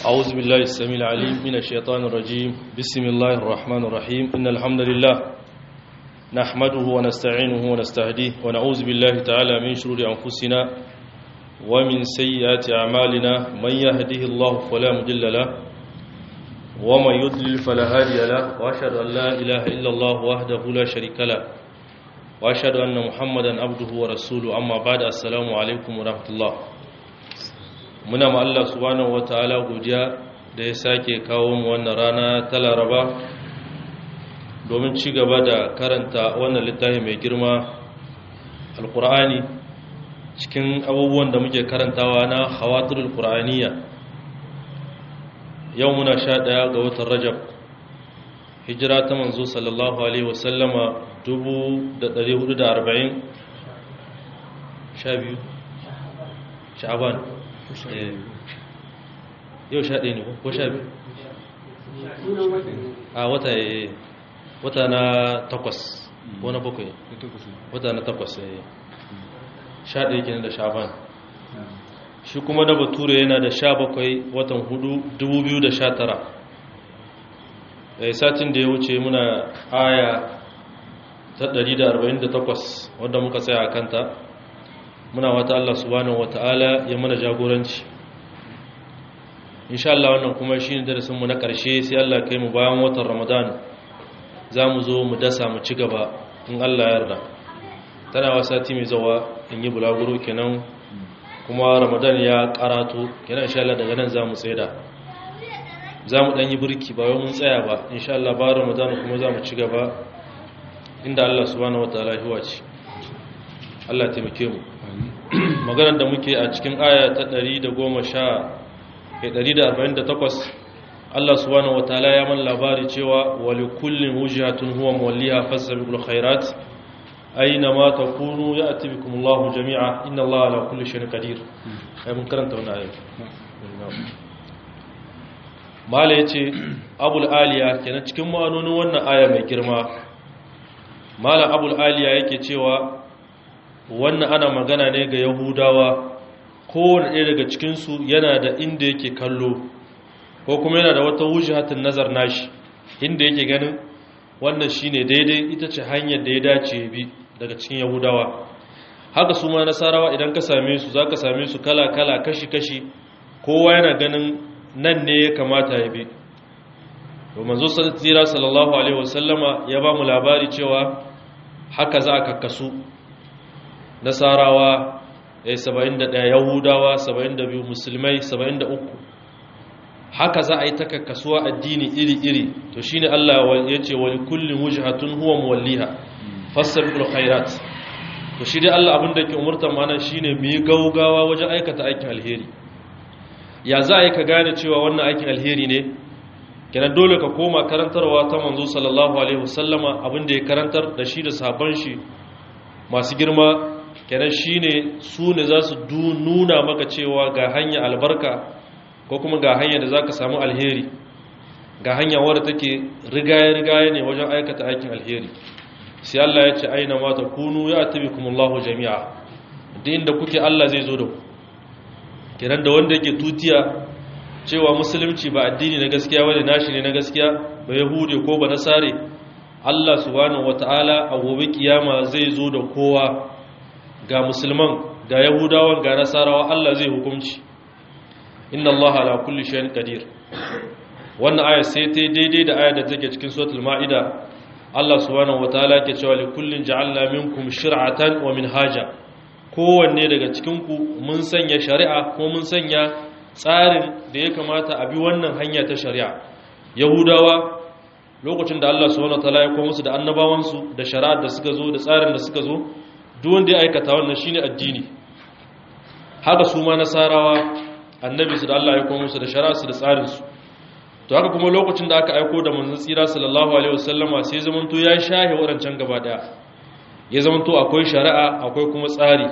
أعوذ بالله السميع العليم من الشيطان الرجيم بسم الله الرحمن الرحيم إن الحمد لله نحمده ونستعينه ونستهديه ونعوذ بالله تعالى من شرور أنفسنا ومن سيئات أعمالنا من يهده الله فلا مضل له ومن يضلل فلا هادي له وأشهد أن لا إله إلا الله وحده لا شريك له وأشهد أن محمدا عبده ورسوله أما بعد السلام عليكم ورحمة الله muna ma Allah subhanahu wataala godiya da ya sake kawo mu wannan rana ta Laraba domin ci gaba da karanta wannan littafi mai girma Alkur'ani cikin abubuwan da muke karantawa na Khawatirul Qur'aniyya yau muna sha ɗaya ga watan Rajab hijira ta manzo sallallahu alaihi wasallama 1440 sha biyu sha'aban yau sha ɗaya ne ko sha biyu a wata wata na takwas ko na bakwai wata na takwas sha ɗaya kenan da sha'aban shi kuma da bature yana da sha bakwai watan hudu dubu biyu da sha tara satin da ya wuce muna aya ta 148 wadda muka tsaya a kanta muna wata Allah subhanahu wata'ala ya mana jagoranci insha Allah wannan kuma shi ne darasinmu na ƙarshe sai Allah kai mu bayan watan Ramadan za mu zo mu dasa mu ci gaba in Allah ya yarda tana wa sati mai zawa in yi bulaguro kenan kuma Ramadan ya karato kenan insha Allah daga nan za mu tsaida za mu ɗan yi birki ba wai mun tsaya ba insha Allah ba Ramadan kuma za mu ci gaba inda Allah subhanahu wata'ala ya wace Allah taimake mu maganar da muke a cikin aya ta 148 Allah subhanahu wataala ya man labari cewa wali kullin wujhatun huwa mawalliha fasabiqul khairat aina ma takunu ya'ti bikum Allahu jami'a inna Allaha ala kulli shay'in qadir ai mun karanta wannan aya mala yace abul aliya kenan cikin ma'anonin wannan aya mai girma mala abul aliya yake cewa wannan ana magana ne ga yahudawa kowane ɗaya daga cikinsu yana da inda yake kallo ko kuma yana da wata wujahatin nazar nashi inda yake ganin wannan shine daidai ita ce hanyar da ya dace bi daga cikin yahudawa haka su ma nasarawa idan ka same su za ka same su kala-kala kashi-kashi kowa yana ganin nan ne ya kamata ya bi domin zo tsira sallallahu alaihi wasallama ya ba mu labari cewa haka za a kakkasu nasarawa ya saba'in da ɗaya yahudawa saba'in da biyu musulmai saba'in da uku haka za a yi ta kakkasuwa addini iri-iri to shi ne allah ya ce wani kullum wujahatun huwa muwalliha fassar khairat to shi dai allah abinda ke umurta mana shi ne mu yi gaugawa wajen aikata aikin alheri ya za a yi ka gane cewa wannan aikin alheri ne kenan dole ka koma karantarwa ta manzo sallallahu alaihi wasallama abinda ya karantar da shi da sabon shi masu girma kenan shine su ne za su nuna maka cewa ga hanya albarka ko kuma ga hanya da za ka samu alheri ga hanya wadda take rigaye-rigaye ne wajen aikata aikin alheri sai Allah ya ce aina mata kunu ya tabi kumullahu jami'a da inda kuke Allah zai zo da ku kenan da wanda yake tutiya cewa musulunci ba addini na gaskiya wani nashi ne na gaskiya ba yahude ko ba nasare Allah subhanahu wata'ala a gobe kiyama zai zo da kowa ga musulman ga yahudawan ga nasarawa Allah zai hukunci inna Allah ala kulli shay'in qadir wannan aya sai ta daidai da aya da take cikin suratul maida Allah subhanahu wataala ke cewa li kullin ja'alna minkum shir'atan wa minhaja kowanne daga cikin ku mun sanya shari'a ko mun sanya tsarin da ya kamata a bi wannan hanya ta shari'a yahudawa lokacin da Allah subhanahu wataala ya komo musu da annabawansu da shari'ar da suka zo da tsarin da suka zo duk wanda ya aikata wannan shine addini haka su ma nasarawa annabi su da Allah ya komo musu da shari'ar su da tsarin su to haka kuma lokacin da aka aiko da manzon tsira sallallahu alaihi wasallama sai zamanto ya shahe wadancan gaba daya ya zamanto akwai shari'a akwai kuma tsari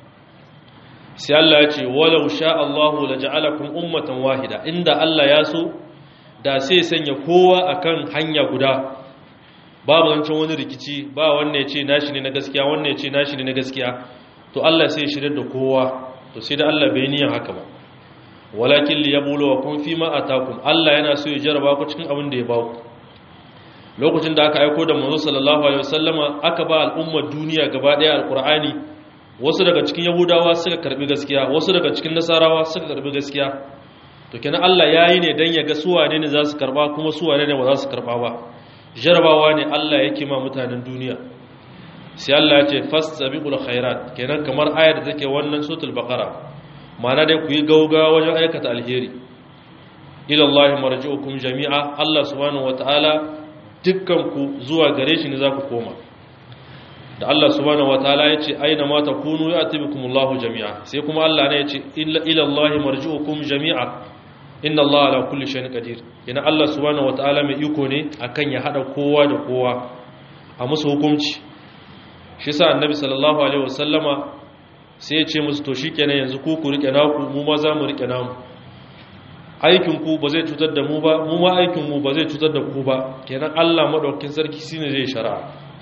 sai Allah ya ce walau sha Allahu laja'alakum ummatan wahida inda Allah ya so da sai sanya kowa akan hanya guda babu zancen wani rikici ba wanne ya ce nashi ne na gaskiya wanne ya ce nashi ne na gaskiya to Allah sai ya shirya da kowa to sai da Allah bai niyan haka ba walakin liyabluwakum fima atakum Allah yana so ya jarraba ku cikin abin da ya baku lokacin da aka aiko da manzo sallallahu alaihi wasallama aka ba al'ummar duniya gaba daya alqur'ani wasu daga cikin yahudawa suka karbi gaskiya wasu daga cikin nasarawa suka karbi gaskiya to kenan Allah yayi ne dan ya ga su wane ne za su karba kuma su wane ne ba za su karba ba jarabawa ne Allah yake ma mutanen duniya sai Allah ya ce fastabiqul khairat kenan kamar ayar da take wannan suratul baqara ma'ana dai ku yi gauga wajen aikata alheri ila Allah marji'ukum jami'a Allah subhanahu wataala dukkan ku zuwa gare shi ne za ku koma da Allah subhanahu wataala ya ce aina ma takunu ya'tibikumullahu jami'a sai kuma Allah ne ya ce ila Allah marji'ukum jami'a inna Allah ala kulli shay'in qadir yana Allah subhanahu wataala mai iko ne akan ya hada kowa da kowa a musu hukunci shi sa annabi sallallahu alaihi wasallama sai ya ce musu to shikenan yanzu ku ku rike naku mu ma za mu rike namu aikin ku ba zai cutar da mu ba mu ma aikin mu ba zai cutar da ku ba kenan Allah madaukakin sarki shine zai shari'a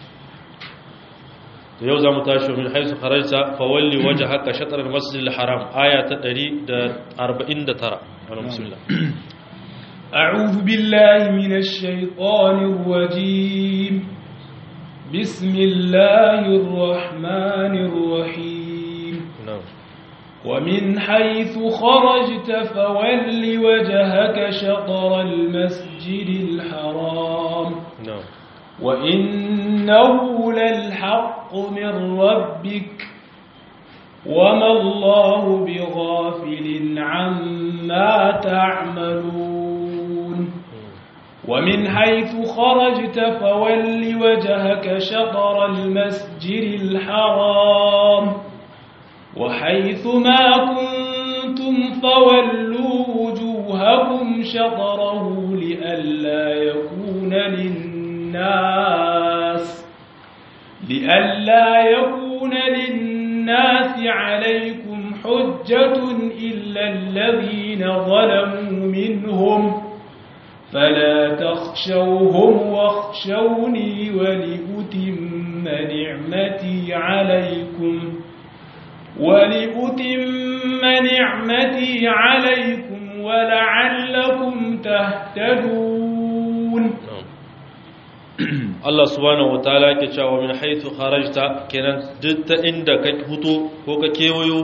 to yau zamu tashi min haisu kharajta fa walli wajhaka shatr al-masjid al-haram aya ta 149 bismillah أعوذ بالله من الشيطان الرجيم بسم الله الرحمن الرحيم na'am ومن حيث خرجت فول وجهك شطر المسجد الحرام na'am وإنه للحق من ربك وما الله بغافل عما تعملون ومن حيث خرجت فول وجهك شطر المسجد الحرام وحيث ما كنتم فولوا وجوهكم شطره لئلا يكون للناس لئلا يكون للناس عليكم حجة إلا الذين ظلموا منهم فلا تخشوهم واخشوني ولأتم نعمتي عليكم ولأتم نعمتي عليكم ولعلكم تهتدون Allah subhanahu wataala yake cewa min haythu kharajta kenan duk ta inda ka fito ko ka kewayo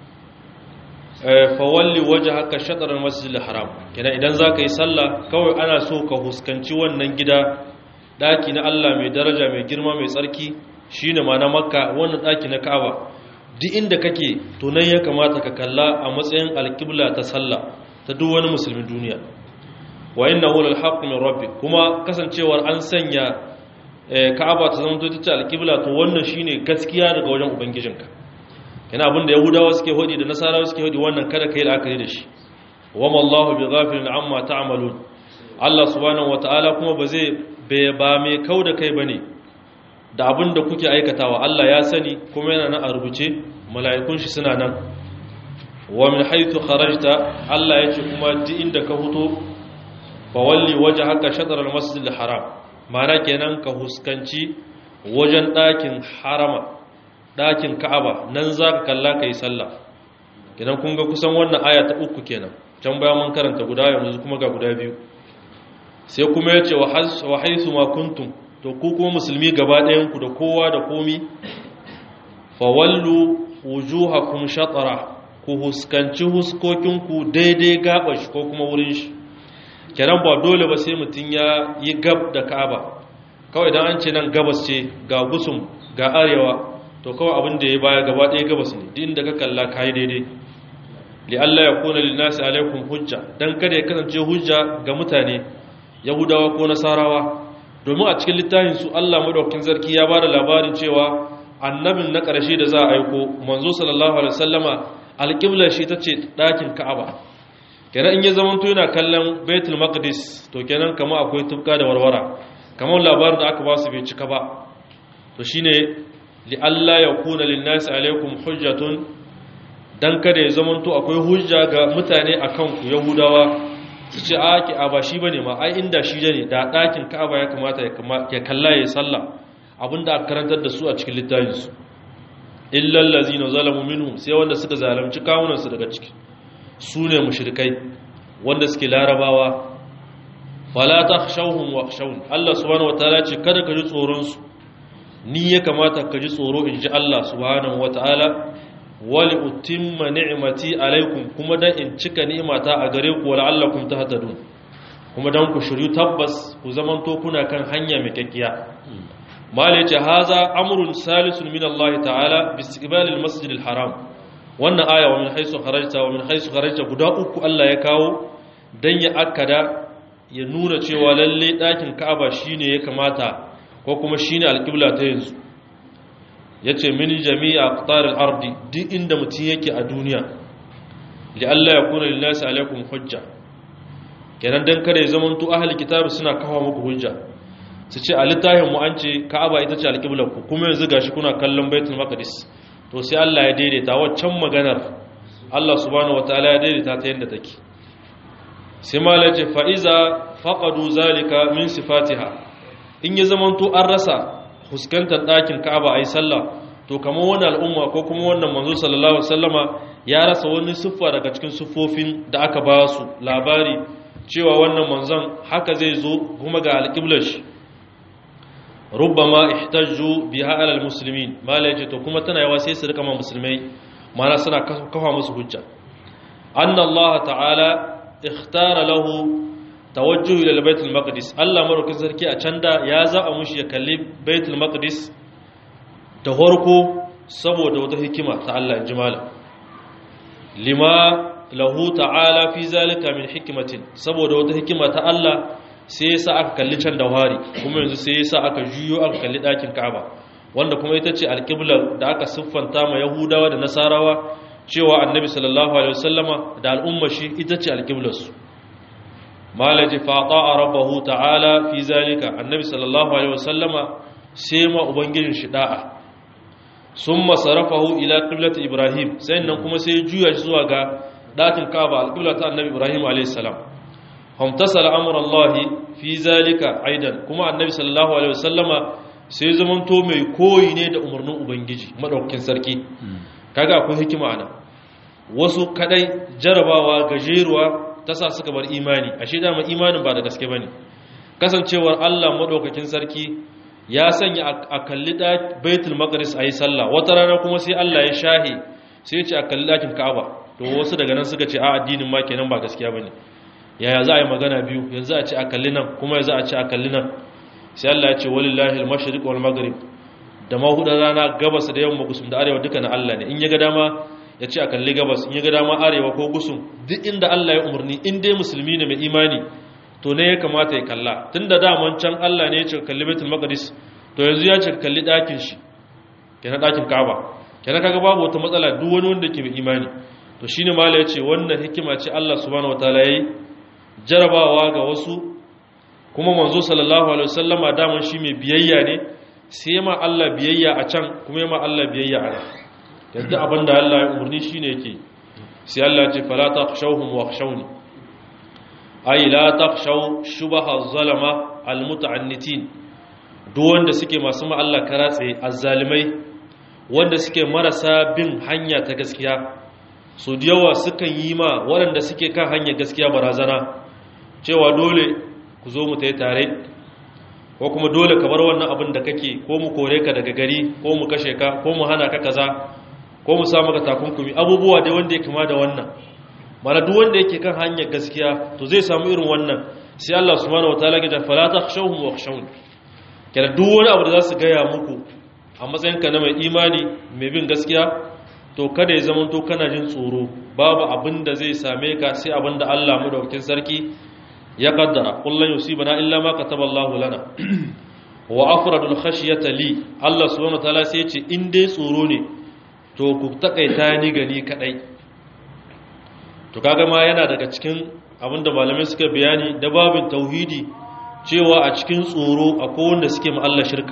fa walli wajhaka shatr al-masjid al-haram kenan idan zaka yi sallah kawai ana so ka huskanci wannan gida daki na Allah mai daraja mai girma mai tsarki shine ma na Makka wannan daki na Ka'aba duk inda kake to nan ya kamata ka kalla a matsayin alqibla ta sallah ta duk wani musulmin duniya wa innahu lal haqq min rabbik kuma kasancewar an sanya Ka'aba ta zama ta ce alqibla to wannan shine gaskiya daga wajen ubangijinka kana abin da yahudawa suke hodi da nasarawa suke hodi wannan kada kai la'akari da shi wa mallahu bighafilin amma ta'malun Allah subhanahu wataala kuma ba zai ba mai kauda kai bane da abin da kuke aikatawa Allah ya sani kuma yana nan a rubuce mala'ikun shi suna nan wa min haythu kharajta Allah yace kuma duk inda ka fito fa walli wajhaka shatr al-masjid al-haram ma'ana kenan ka huskanci wajen ɗakin harama ɗakin ka'aba nan za ka kalla ka yi sallah kenan kun ga kusan wannan aya ta uku kenan can baya mun karanta guda yanzu kuma ga guda biyu sai kuma ya ce wa haisu ma kuntum to ku kuma musulmi gaba ɗayanku da kowa da komi fawallu wujuhakum shatara ku huskanci huskokinku daidai gaba shi ko kuma wurin shi kenan ba dole ba sai mutum ya yi gab da ka'aba kawai dan an ce nan gabas ce ga gusum ga arewa to kawai abin da ya baya gaba ɗaya gabas ne din da ka kalla ka yi daidai li Allah ya kuna lil nasi alaikum hujja dan kada ya kasance hujja ga mutane yahudawa ko nasarawa domin a cikin littafin su Allah madaukakin sarki ya bada labarin cewa annabin na ƙarshe da za a aiko manzo sallallahu alaihi wasallama alƙiblar shi tace ɗakin Ka'aba kenan in ya zama to yana kallon Baitul Maqdis to kenan kama akwai tufka da warwara kamar labarin da aka ba su bai cika ba to shine li'alla ya kuna linnasi alaikum hujjatun dan kada ya zamanto akwai hujja ga mutane a kanku yahudawa su ce a ki a ba shi bane ma ai inda shi ne da ɗakin ka'aba ya kamata ya kalla ya sallah abinda aka karantar da su a cikin littafinsu illal ladzina zalamu minhum sai wanda suka zalunci kawunansu daga ciki su ne mushrikai wanda suke larabawa fala takhshawhum wakhshawun Allah subhanahu wataala ce kada ka ji tsoron su ni ya kamata ka ji tsoro in ji Allah subhanahu wataala wali utimma ni'mati alaikum kuma dan in cika ni'mata a gare ku la'allakum tahtadun kuma dan ku shiryu tabbas ku zamanto kuna kan hanya mai kakkiya mala yace haza amrun salisun min Allah ta'ala bi istiqbal al-masjid al-haram wannan aya wa min haythu kharajta wa min haythu kharajta guda uku Allah ya kawo dan ya akkada ya nuna cewa lalle dakin Ka'aba shine ya kamata ko kuma shine al-qibla ta yanzu yace min jami'a aqtar al-ardi duk inda mutum yake a duniya li Allah ya kuna lin-nasi alaikum hujja kenan dan kada ya zamanto ahli kitabi suna kawo muku hujja su ce a littafin mu an ce ka'aba ita ce alƙiblar ku kuma yanzu gashi kuna kallon baitul maqdis to sai Allah ya daidaita waccan maganar Allah subhanahu wataala ya daidaita ta yanda take sai malai ce fa iza faqadu zalika min sifatiha in ya zamanto an rasa fuskantar ɗakin ka'aba ayi sallah to kamar wani al'umma ko kuma wannan manzo sallallahu alaihi wasallama ya rasa wani siffa daga cikin siffofin da aka ba su labari cewa wannan manzon haka zai zo kuma ga alƙiblar shi rubbama ihtajju biha ala almuslimin mala yace to kuma tana yawa sai su rika ma musulmai mana suna kafa musu hujja anna allah ta'ala ikhtara lahu tawajjuh ila albayt almaqdis allah marukin sarki a canda ya zaba mushi ya kalli baitul maqdis da farko saboda wata hikima ta Allah jimala lima lahu ta'ala fi zalika min hikmatin saboda wata hikima ta Allah sai yasa aka kalli can da wari kuma yanzu sai yasa aka juyo aka kalli ɗakin Ka'aba wanda kuma ita ce alƙiblar da aka siffanta ma Yahudawa da Nasarawa cewa Annabi sallallahu alaihi wasallama da al'ummar shi ita ce alƙiblar su malaji fata'a rabbahu ta'ala fi zalika Annabi sallallahu alaihi wasallama sai ma ubangijin shi da'a summa sarafahu ila qiblati Ibrahim sai nan kuma sai juya shi zuwa ga ɗakin Ka'aba alƙiblar ta Annabi Ibrahim alaihi salam famtasala amurallahi fi zalika aidan kuma annabi sallallahu alaihi wasallama sai zamanto mai koyi ne da umarnin ubangiji madaukakin sarki kaga akwai hikima ana wasu kadai jarabawa gajeruwa ta sa suka bar imani ashe dama imanin ba da gaske bane kasancewar Allah madaukakin sarki ya sanya a kalli baitul maqdis ayi sallah wata rana kuma sai Allah ya shahe sai ya ce a kalli dakin Ka'aba to wasu daga nan suka ce a addinin ma kenan ba gaskiya bane yaya za a yi magana biyu yanzu a ce a kalli nan kuma yanzu a ce a kalli nan sai Allah ya ce walillahi al-mashriq wal maghrib da mahudar rana gabas da yamma gusum da arewa duka na Allah ne in ya ga dama ya ce a kalli gabas in ya ga dama arewa ko gusum duk inda Allah ya umarni in dai musulmi ne mai imani to ne ya kamata ya kalla tunda daman can Allah ne ya ce kalli baitul maqdis to yanzu ya ce kalli dakin shi kenan dakin Kaaba kenan kaga babu wata matsala duk wani wanda ke mai imani to shine mala ya ce wannan hikima ce Allah subhanahu wataala yayi jarabawa ga wasu kuma manzo sallallahu alaihi wasallama daman shi mai biyayya ne sai ma Allah biyayya a can kuma ma Allah biyayya a nan yadda abinda Allah ya umarni shine yake sai Allah ya ce fala takhshawhum wakhshawni ay la takhshaw shubaha zalama almutaannitin duk wanda suke masu ma Allah karatse azzalimai wanda suke marasa bin hanya ta gaskiya so da yawa sukan yi ma waɗanda suke kan hanyar gaskiya barazana cewa dole ku zo mu ta yi tare ko kuma dole ka bar wannan abin da kake ko mu kore ka daga gari ko mu kashe ka ko mu hana ka kaza ko mu sa maka takunkumi abubuwa dai wanda ya kama da wannan mana duk wanda yake kan hanyar gaskiya to zai samu irin wannan sai Allah subhanahu wataala ya fala takhshawhum wakhshawun kada duk wani abu da za su gaya muku a matsayinka na mai imani mai bin gaskiya to kada ya zama to kana jin tsoro babu abin da zai same ka sai abin da Allah madaukakin sarki ya kaddara kullun yusibana illa ma kataballahu lana wa afradul khashyata li Allah subhanahu wataala sai ya ce in dai tsoro ne to ku takaita ni gani kadai to kaga ma yana daga cikin abinda malamai suka bayani da babin tauhidi cewa a cikin tsoro akwai wanda suke ma Allah shirka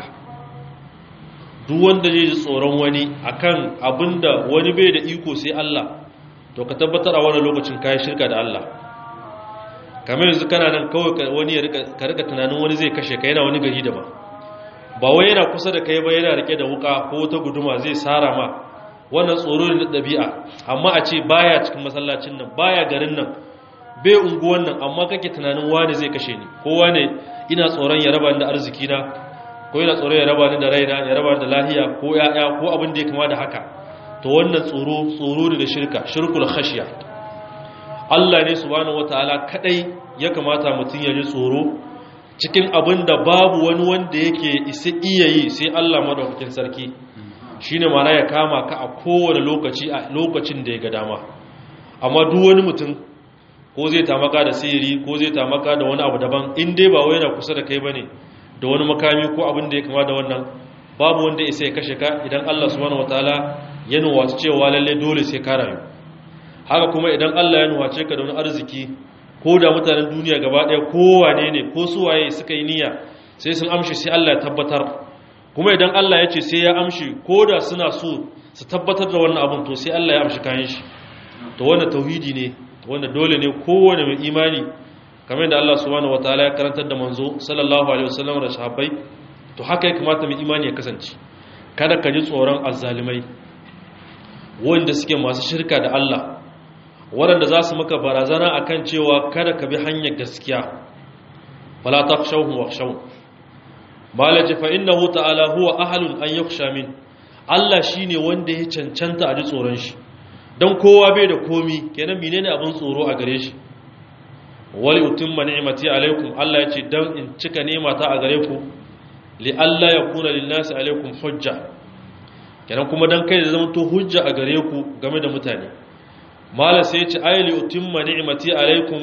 duk wanda zai ji tsoron wani akan abinda wani bai da iko sai Allah to ka tabbatar a wani lokacin kai shirka da Allah kamar yanzu kana nan kawai wani ya rika ka rika tunanin wani zai kashe ka yana wani gari daban ba wai yana kusa da kai ba yana rike da wuka ko wata guduma zai sara ma wannan tsoro ne na ɗabi'a amma a ce baya cikin masallacin nan baya garin nan bai unguwan nan amma kake tunanin wani zai kashe ni ko wane ina tsoron ya raba ni da arziki na ko ina tsoron ya raba ni da raina ya raba ni da lahiya ko ya'ya ko abin da ya kama da haka to wannan tsoro tsoro ne da shirka shirkul khashiya Allah ne subhanahu wataala kadai ya kamata mutum ya ji tsoro cikin abin da babu wani wanda yake isa iya yi sai Allah madaukakin sarki shine mana ya kama ka a kowane lokaci a lokacin da ya ga dama amma duk wani mutum ko zai tamaka da sihiri ko zai tamaka da wani abu daban in dai ba wai yana kusa da kai bane da wani makami ko abin da ya kama da wannan babu wanda isa ya kashe ka idan Allah subhanahu wataala ya nuwace cewa lalle dole sai ka rayu haka kuma idan Allah ya nuwace ka da wani arziki ko da mutanen duniya gaba ɗaya kowane ne ko suwaye suka yi niyya sai sun amshi sai Allah ya tabbatar kuma idan Allah ya ce sai ya amshi ko da suna so su tabbatar da wannan abin to sai Allah ya amshi kayan shi to wannan tauhidi ne wanda dole ne kowane mai imani kamar da Allah subhanahu wataala ya karantar da manzo sallallahu alaihi wasallam da sahabbai to haka ya kamata mai imani ya kasance kada ka ji tsoron azzalimai wanda suke masu shirka da Allah waɗanda za su maka barazana a kan cewa kada ka bi hanyar gaskiya fala ta shauhun wa shauhun malaji fa inna hu ta'ala huwa ahalun an yaksha min Allah shi ne wanda ya cancanta a ji tsoron shi don kowa bai da komi kenan menene abin tsoro a gare shi wali utimma ni'mati alaikum Allah ya ce dan in cika ni'mata a gare ku li Allah ya kuna lin nasi alaikum hujja kenan kuma dan kai da zama to hujja a gare ku game da mutane mala sai ce ayli utimma ni'mati alaikum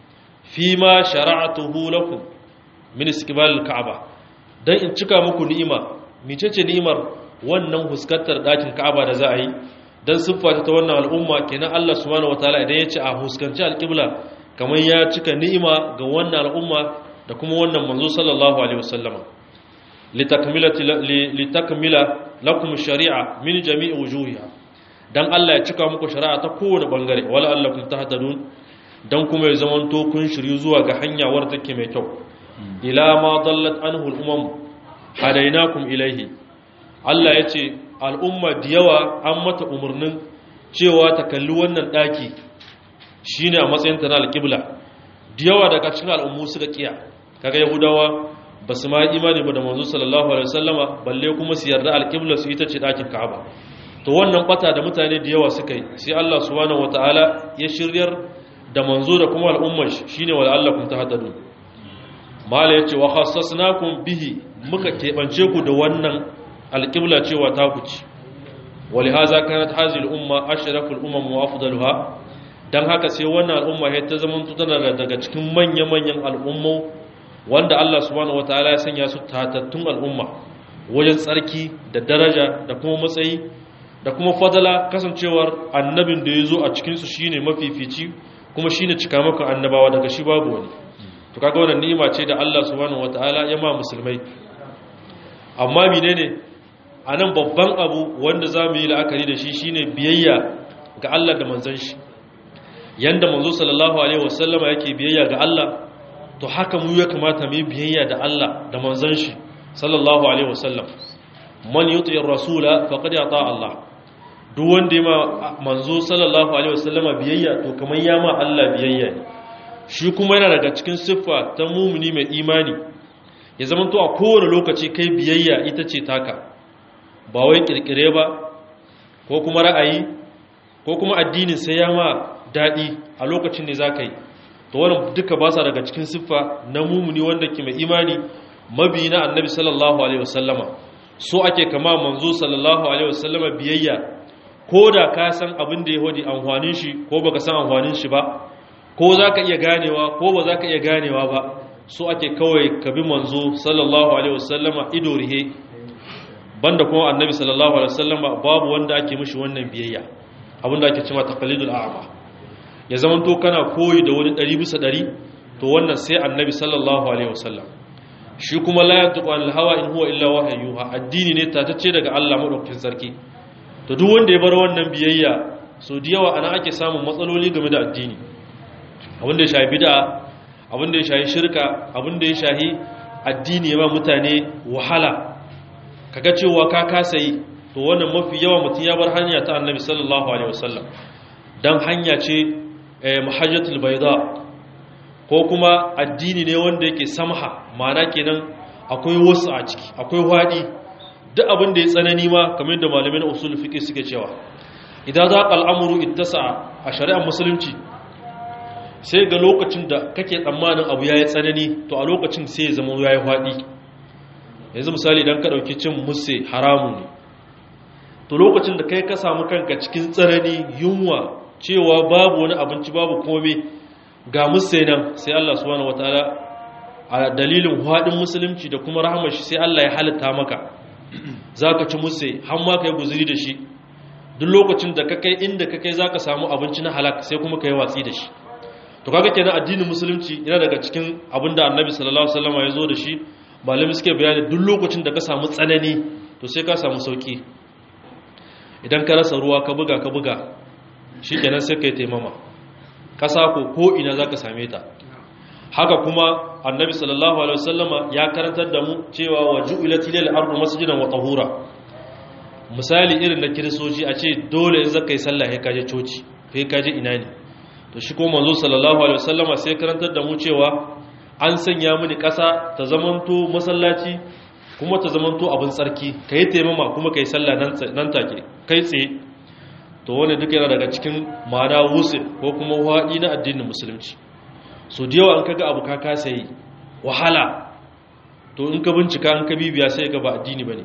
fi ma shara'atuhu lakum min istiqbal al-ka'ba dan in cika muku ni'ima micece ni'imar wannan huskantar dakin ka'aba da za a yi dan siffata ta wannan al'umma kenan Allah subhanahu wataala idan ya ce a huskanci al-qibla kamar ya cika ni'ima ga wannan al'umma da kuma wannan manzo sallallahu alaihi wasallama litakmilati litakmila lakum shari'a min jami'i wujuhiha dan Allah ya cika muku shari'a ta kowane bangare wala allakum tahtadun dan kuma ya zamanto kun shiryu zuwa ga hanya wadda take mai kyau ila ma dallat anhu al-umam hadainakum ilayhi Allah yace al'umma da yawa an mata umurnin cewa ta kalli wannan daki shine a matsayin ta na al-qibla da yawa daga cikin al'ummu suka kiya kaga yahudawa basu ma imani ba da manzo sallallahu alaihi wasallama balle kuma su yarda al-qibla su ita ce dakin ka'aba to wannan bata da mutane da yawa suka yi sai Allah subhanahu wataala ya shiryar da manzo da kuma al'ummar shi shine wala allakum tahtadun mala yace wa khassasnakum bihi muka kebance ku da wannan alqibla cewa ta ku ci walihaza kanat hadhihi al-umma ashraful umam wa afdaluha dan haka sai wannan al'umma ya ta zaman tana daga cikin manya-manyan al'ummu wanda Allah subhanahu wataala ya sanya su tatattun al'umma wajen tsarki da daraja da kuma matsayi da kuma fadala kasancewar annabin da ya zo a cikinsu shi ne mafifici kuma shi ne cikamakon annabawa daga shi babu wani to kaga wannan ni'ima ce da Allah subhanahu wataala ya ma musulmai amma menene a nan babban abu wanda za mu yi la'akari da shi shine biyayya ga Allah da manzon shi yanda manzo sallallahu alaihi wasallama yake biyayya ga Allah to haka mu ya kamata mu yi biyayya da Allah da manzon shi sallallahu alaihi wasallam man yuti ar-rasula faqad ata Allah duk wanda ya ma manzo sallallahu alaihi wasallama biyayya to kamar ya ma Allah biyayya ne shi kuma yana daga cikin siffa ta mumuni mai imani ya zama to a kowane lokaci kai biyayya ita ce taka ba wai kirkire ba ko kuma ra'ayi ko kuma addinin sai ya ma daɗi a lokacin ne za ka yi to wannan duka ba sa daga cikin siffa na mumuni wanda ke mai imani mabi na annabi sallallahu alaihi wasallama so ake kama manzo sallallahu alaihi wasallama biyayya ko da ka san abin da ya hodi amfanin shi ko baka san amfanin shi ba ko za ka iya ganewa ko ba za ka iya ganewa ba so ake kawai ka bi manzo sallallahu alaihi wasallama ido rihe banda kuma annabi sallallahu alaihi wasallama babu wanda ake mishi wannan biyayya abinda ake cewa taqlidul a'ma ya zaman to kana koyi da wani 100 bisa 100 to wannan sai annabi sallallahu alaihi wasallam shi kuma la yantiqu anil hawa in huwa illa wahyuha addini ne tatacce daga Allah madaukakin sarki to duk wanda ya bar wannan biyayya so da yawa ana ake samun matsaloli game da addini abinda ya shahi bid'a abinda ya shahi shirka abinda ya shahi addini ya ba mutane wahala kaga cewa ka kasa yi to wannan mafi yawa mutum ya bar hanya ta annabi sallallahu alaihi wasallam dan hanya ce mahajjatul bayda ko kuma addini ne wanda yake samha ma'ana kenan akwai wasu a ciki akwai wadi duk abin da ya tsanani ma kamar yadda malamin usul fiqh suke cewa idan za ka al'amuru ittasa a shari'ar musulunci sai ga lokacin da kake tsammanin abu ya yi tsanani to a lokacin sai ya zama ya yi faɗi yanzu misali don ka ɗauki cin musse haramu ne to lokacin da kai ka samu kanka cikin tsanani yunwa cewa babu wani abinci babu kome ga musse nan sai Allah subhanahu wataala a dalilin haɗin musulunci da kuma rahamar shi sai Allah ya halitta maka zaka ci musse har ma kai guzuri da shi duk lokacin da ka kai inda ka kai zaka samu abinci na halak sai kuma kai watsi da shi to kaga kenan addinin musulunci yana daga cikin abinda annabi sallallahu alaihi wasallam ya zo da shi malami suke bayani duk lokacin da ka samu tsanani to sai ka samu sauki idan ka rasa ruwa ka buga ka buga shikenan sai kai taimama kasa ko ko ina zaka same ta haka kuma annabi sallallahu alaihi wasallama ya karantar da mu cewa waju'ilat lil ardu masjidan wa tahura misali irin na kiristoci a ce dole in zaka yi sallah sai ka je coci sai ka je ina ne to shi ko manzo sallallahu alaihi wasallama sai karantar da mu cewa an sanya mini ƙasa ta zamanto masallaci kuma ta zamanto abin tsarki kai taimama kuma kai sallah nan take kai tsaye to wani duka yana daga cikin ma'ana wuce ko kuma waɗi na addinin musulunci so da yawa an kaga abu ka kasa yi wahala to in ka bincika an ka bibiya sai ka ba addini bane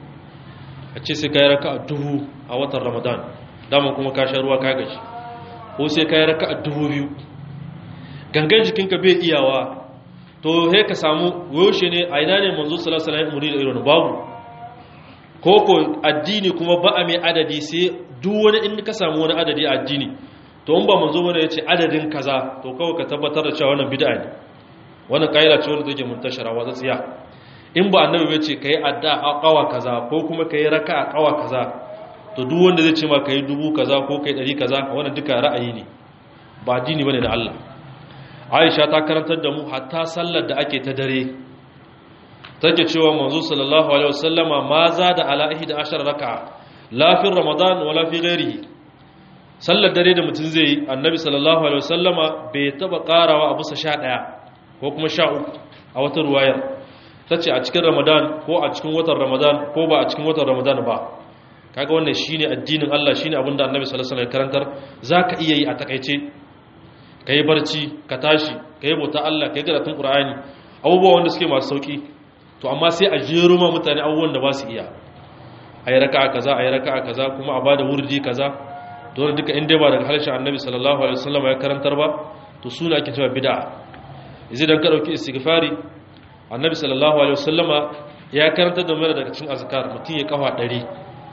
a ce sai ka yi raka a duhu a watan ramadan dama kuma ka sha ruwa ka gaji ko sai ka yi raka a dubu biyu gangan jikinka bai iyawa to he ka samu yaushe ne a ina ne manzo sallallahu alaihi wasallam da irin babu ko ko addini kuma ba a mai adadi sai duk wani in ka samu wani adadi a addini to in ba manzo bane yace adadin kaza to kawai ka tabbatar da cewa wannan bid'a ne wannan kaida ce wanda take muntashara wa tsiya in ba annabi bai ce kai adda a kawa kaza ko kuma kai raka a kawa kaza to duk wanda zai ce ma kai dubu kaza ko kai dari kaza wannan duka ra'ayi ne ba addini bane da Allah Aisha ta karantar da mu hatta sallar da ake ta dare take cewa manzo sallallahu alaihi wasallama ma za da ala ihda ashar raka'a la fi ramadan wala fi ghairihi sallar dare da mutum zai yi annabi sallallahu alaihi wasallama bai taba karawa a bisa 11 ko kuma 13 a wata ruwayar tace a cikin ramadan ko a cikin watan ramadan ko ba a cikin watan ramadan ba kaga wannan shine addinin Allah shine abinda annabi sallallahu alaihi wasallam ya karantar zaka iya yi a takeice kai barci ka tashi kai bauta Allah kai karatun Qur'ani abubuwa wanda suke masu sauki to amma sai a jero ma mutane abubuwan da ba su iya ayi raka'a kaza ayi raka'a kaza kuma a bada wurdi kaza dole duka inda ba daga harshen annabi sallallahu alaihi wasallam ya karantar ba to suna ake cewa bid'a yanzu dan ka dauki istighfari annabi sallallahu alaihi wasallama ya karantar da mu daga cikin azkar mutun ya kafa 100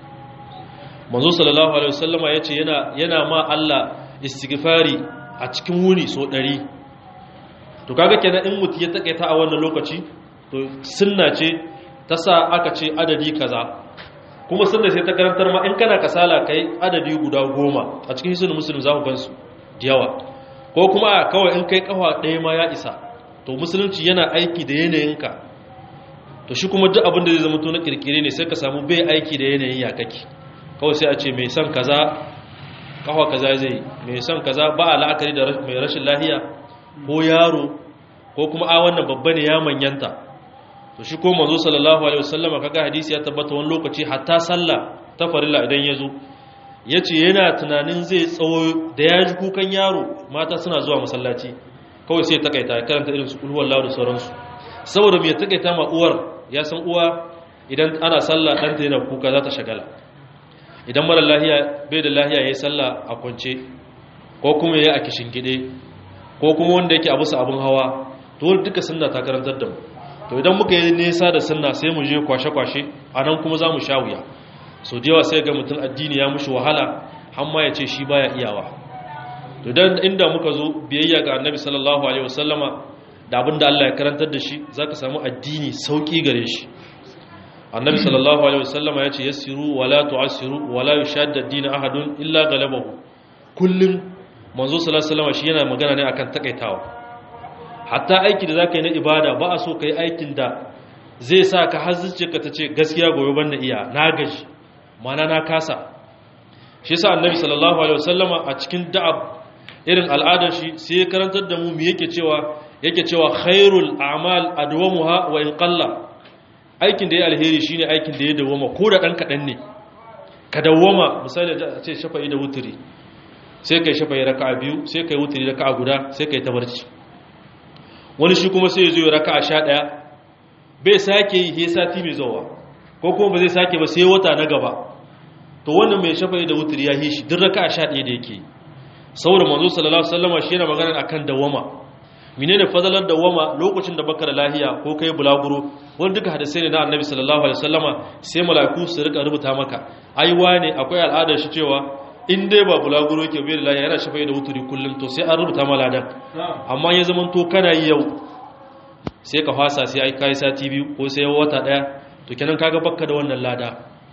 manzo sallallahu alaihi wasallama yace yana yana ma Allah istighfari a cikin wuni so 100 to kaga kenan in mutum ya takaita a wannan lokaci to sunna ce ta sa aka ce adadi kaza kuma sunna sai ta karantar ma in kana kasala kai adadi guda goma a cikin hisun musulun za ku gansu da yawa ko kuma kawai in kai kafa ɗaya ma ya isa to musulunci yana aiki da yanayinka to shi kuma duk abin da zai zama to na kirkire ne sai ka samu bai aiki da yanayin ya kake kawai sai a ce mai son kaza kafa kaza zai mai son kaza ba a la'akari da mai rashin lahiya ko yaro ko kuma a wannan babba ne ya manyanta to shi ko manzo sallallahu alaihi wasallam kaga hadisi ya tabbata wani lokaci hatta sallah ta farilla idan ya zo yace yana tunanin zai tsawo da ya ji kukan yaro mata suna zuwa masallaci kawai sai ta kaita karanta irin su kulhuwar lahu da sauransu saboda me takaita ma uwar ya san uwa idan ana sallah ɗanta yana kuka za ta shagala idan mara lahiya bai da lahiya ya yi sallah a kwance ko kuma ya yi a kishin gide ko kuma wanda yake abu abin hawa to duka sunna ta karantar da mu to idan muka yi nesa da sunna sai mu je kwashe-kwashe a nan kuma za mu sha wuya so da yawa sai ga mutum addini ya mushi wahala har ma ya ce shi baya iyawa to dan inda muka zo biyayya ga annabi sallallahu alaihi wasallama da abinda Allah ya karantar da shi zaka samu addini sauki gare shi annabi sallallahu alaihi wasallama ya ce yassiru wala tu'assiru wala yushadda ad-din ahadun illa galabahu kullum manzo sallallahu alaihi wasallama shi yana magana ne akan takaitawa hatta aiki da zaka yi na ibada ba a so kai aikin da zai sa ka hazzuce ka tace gaskiya gobe banda iya na gaji mana na kasa shi yasa annabi sallallahu alaihi wasallama a cikin da'ab irin al'adar shi sai ya karantar da mu me yake cewa yake cewa khairul a'mal adwamuha wa in qalla aikin da ya alheri shine aikin da ya dawoma ko da dan kadan ne ka dawoma misali a ce shafa'i da wuturi sai kai shafa'i raka'a biyu sai kai wuturi raka'a guda sai kai tabarci wani shi kuma sai ya zo ya raka'a 11 bai sake yi sai sati mai zuwa ko kuma ba zai sake ba sai wata na gaba to wannan mai shafa'i da wuturi ya yi shi duk raka'a 11 da yake saboda manzo sallallahu alaihi wasallam shi yana magana akan dawama menene fadalar dawama lokacin da baka da lahiya ko kai bulaguro wani duka hadisai ne na annabi sallallahu alaihi wasallama sai mala'iku su rika rubuta maka ai wane akwai al'adar shi cewa in dai ba bulaguro yake bai da lahiya yana shafa'i da wuturi kullum to sai an rubuta ma ladan amma ya zama to kana yi yau sai ka fasa sai ai kai sati biyu ko sai wata daya to kenan kaga bakka da wannan lada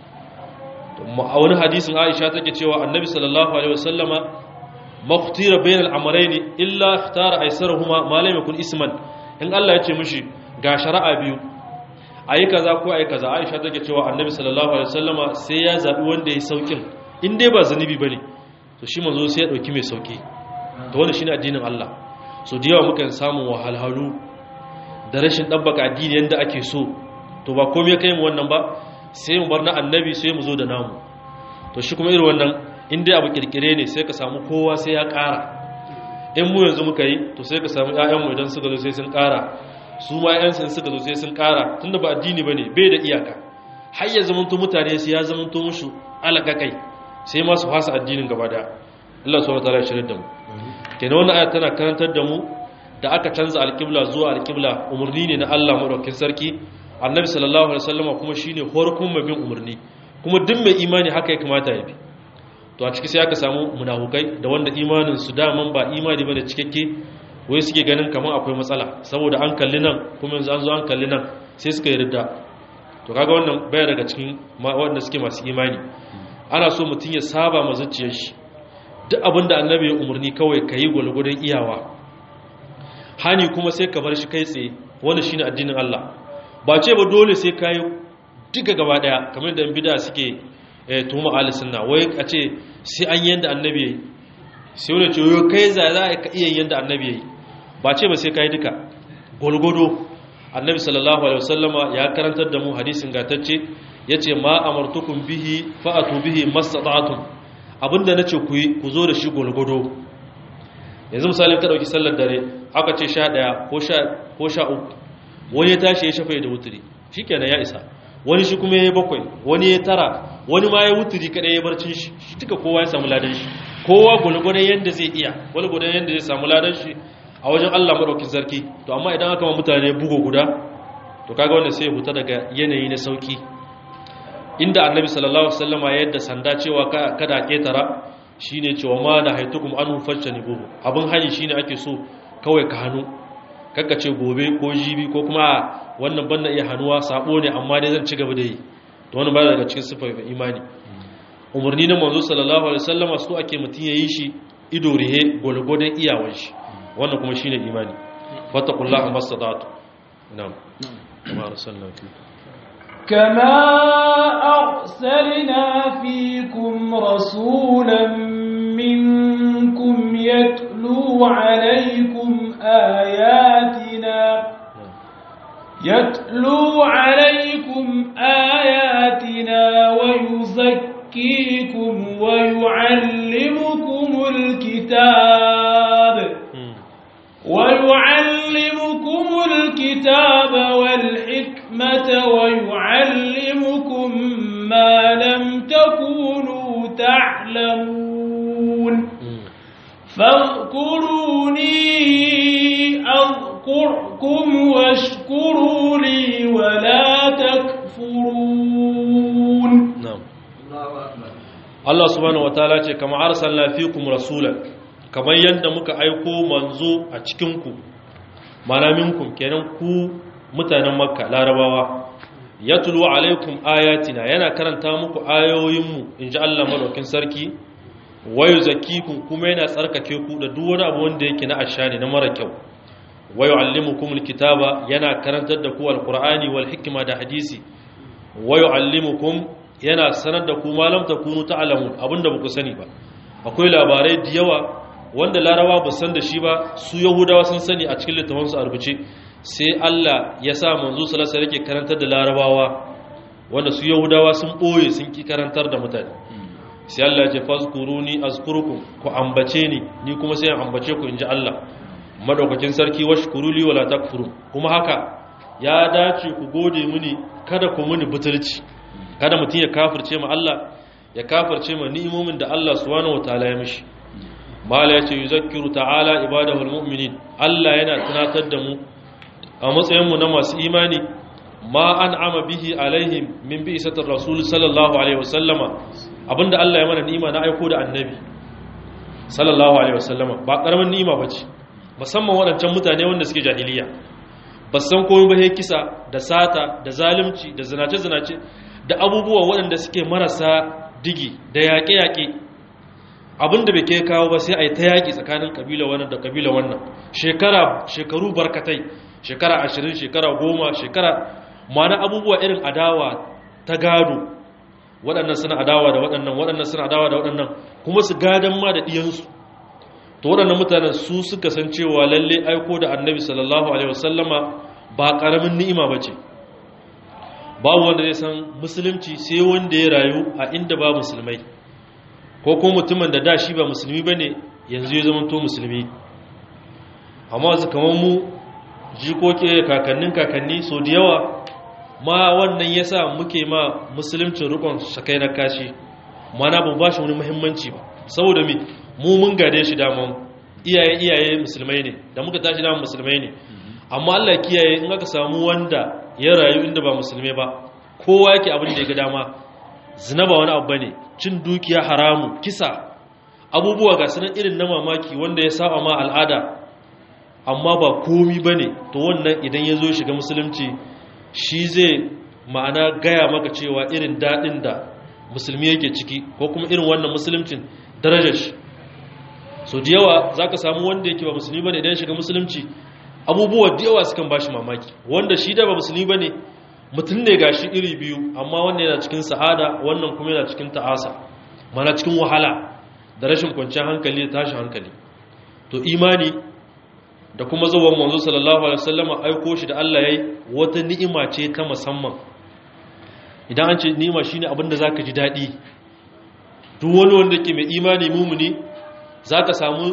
a wani hadisin Aisha take cewa annabi sallallahu alaihi wasallama maktira bayan al'amarai ne illa tara aisarahuma malai kun isman in Allah ya ce mushi ga shari'a biyu a yi kaza ko a yi kaza aisha take cewa annabi sallallahu alaihi wasallama sai ya zaɓi wanda ya saukin in dai ba zunubi ba ne to shi manzo sai ya ɗauki mai sauki to wanda shi ne addinin Allah so da yawa mukan samun wahalhalu da rashin ɗabbaka addini yadda ake so to ba komai ya kai mu wannan ba sai mu bar na annabi sai mu zo da namu to shi kuma irin wannan in dai abu kirkire ne sai ka samu kowa sai ya ƙara in mu yanzu muka yi to sai ka samu ƴaƴanmu idan suka zo sai sun ƙara su ma ƴaƴansu in suka zo sai sun ƙara tunda ba addini bane bai da iyaka har ya zamanto mutane sai ya zamanto musu alaka kai sai ma su fasa addinin gaba da Allah subhanahu wataala ya shirye da mu kenan wannan aya tana karantar da mu da aka canza alƙibla zuwa alƙibla umarni ne na Allah madaukakin sarki annabi sallallahu alaihi wasallama kuma shine horkun mabin umarni kuma duk mai imani haka ya kamata ya bi to a ciki sai aka samu munafukai da wanda imanin su daman ba imani bane cikakke wai suke ganin kamar akwai matsala saboda an kalli nan kuma yanzu an zo an kalli nan sai suka yi ridda to kaga wannan baya daga cikin wanda suke masu imani ana so mutum ya saba ma zuciyar shi duk abin da annabi ya umarni kawai ka yi gwalgwadon iyawa hani kuma sai ka bar shi kai tsaye wanda shine addinin Allah ba ce ba dole sai ka yi duka gaba daya kamar da bid'a suke tuhuma ahli sunna wai a ce sai an yanda annabi yayi sai wani ce yo kai za za ka iya yanda annabi yayi ba ce ba sai kai duka golgodo annabi sallallahu alaihi wasallama ya karantar da mu hadisin gatacce yace ma amartukum bihi fa'atu bihi mastata'tum abinda nace ku yi ku zo da shi golgodo yanzu misalin ka dauki sallar dare aka ce 11 ko 10 ko 13 wani ya tashi ya shafe da wuturi shikenan ya isa wani shi kuma ya yi bakwai wani ya tara wani ma ya wuturi kaɗai ya barcin shi shi duka kowa ya samu ladan shi kowa gulgudan yadda zai iya gulgudan yadda zai samu ladan shi a wajen Allah maɗaukin sarki to amma idan aka ma mutane bugo guda to kaga wanda sai huta daga yanayi na sauki inda annabi sallallahu alaihi wasallama ya yadda sanda cewa kada ketara shine cewa ma na haitukum anhu fajtani buhu abin hani shine ake so kawai ka hannu kakka ce gobe ko jibi ko kuma wannan banna iya hannuwa sabo ne amma dai zan ci gaba da yi to wannan baya daga cikin sifar imani umarni na manzo sallallahu alaihi wasallam su ake mutun yayi shi ido rihe golgodan iyawan shi wannan kuma shine imani fattaqullaha mastata'tu na'am kama arsalna fi كما أرسلنا فيكم رسولا منكم يتلو عليكم آياتنا يتلو عليكم آياتنا ويزكيكم ويعلمكم الكتاب ويعلمكم الكتاب والحكمة ويعلمكم ما لم تكونوا تعلمون فاذكروني أذكركم واشكروا لي ولا تكفرون نعم Allah subhanahu wataala ce kama arsalna fikum rasulan kamar yadda muka aiko manzo a cikin ku mana minkum kenan ku mutanen makka larabawa yatlu alaikum ayatina yana karanta muku ayoyinmu inji Allah madaukin sarki wayu zakikum kuma yana tsarkake ku da duk wani abu wanda yake na ashani na mara kyau wayu allimukumul kitaba yana karantar da ku alqur'ani wal hikma da hadisi wayu allimukum yana sanar da ku malam ta kunu ta'lamun abinda ba ku sani ba akwai labarai da yawa wanda larabawa ba san da shi ba su yahudawa sun sani a cikin littafansu a rubuce sai Allah ya sa manzo sallallahu alaihi wasallam karantar da larabawa wanda su yahudawa sun boye sun ki karantar da mutane sai Allah ya ce fazkuruni azkurukum ku ambace ni ni kuma sai in ambace ku inji Allah madaukakin sarki washkuruli wala takfurun kuma haka ya dace ku gode mini kada ku muni butulci kada mutum ya kafirce ma Allah ya kafirce ma ni'imomin da Allah subhanahu wataala ya mishi mala yace yuzakkiru ta'ala ibadahu almu'minin Allah yana tunatar da mu a matsayin mu na masu imani ma an'ama bihi alaihim min bi'satir rasul sallallahu alaihi wasallama abinda Allah ya mana ni'ima na aiko da annabi sallallahu alaihi wasallama ba karamin ni'ima bace musamman waɗancan mutane wanda suke jahiliya ba san komai ba kisa da sata da zalunci da zinace-zinace da abubuwa waɗanda suke marasa digi da yaƙe-yaƙe abinda bai kai kawo ba sai a yi ta yaƙi tsakanin ƙabila wannan da ƙabila wannan shekara shekaru barkatai shekara ashirin shekara goma shekara mana abubuwa irin adawa ta gado waɗannan suna adawa da waɗannan waɗannan suna adawa da waɗannan kuma su gadon ma da ɗiyansu to waɗannan mutanen su suka san cewa lalle aiko da annabi sallallahu alaihi wasallama ba ƙaramin ni'ima ba ce babu wanda zai san musulunci sai wanda ya rayu a inda ba musulmai ko kuma mutumin da da shi ba musulmi ba ne yanzu ya zama to musulmi amma wasu kamar mu jikoke kakannin kakanni so da yawa ma wannan ya sa muke ma musuluncin rukun sakai na kashi mana ba ba shi wani muhimmanci ba saboda mi mu mun gade shi daman iyaye iyaye musulmai ne da muka tashi daman musulmai ne amma Allah kiyaye in aka samu wanda ya rayu inda ba musulmai ba kowa yake abin da ya ga dama zina ba wani abu bane cin dukiya haramu kisa abubuwa ga sanan irin na mamaki wanda ya saba ma al'ada amma ba komi bane to wannan idan ya zo shiga musulunci shi zai ma'ana gaya maka cewa irin daɗin da musulmi yake ciki ko kuma irin wannan musuluncin darajar shi so da yawa za ka samu wanda yake ba musulmi ba ne idan shiga musulunci abubuwa da yawa sukan ba shi mamaki wanda shi da ba musulmi ba ne mutum ne ga shi iri biyu amma wanda yana cikin sa'ada wannan kuma yana cikin ta'asa mana cikin wahala da rashin kwanciyar hankali da tashin hankali to imani da kuma zuwan manzo sallallahu alaihi wasallam aiko shi da Allah yayi wata ni'ima ce ta musamman idan an ce ni'ima shine abin da zaka ji dadi duk wani wanda ke mai imani mumuni zaka samu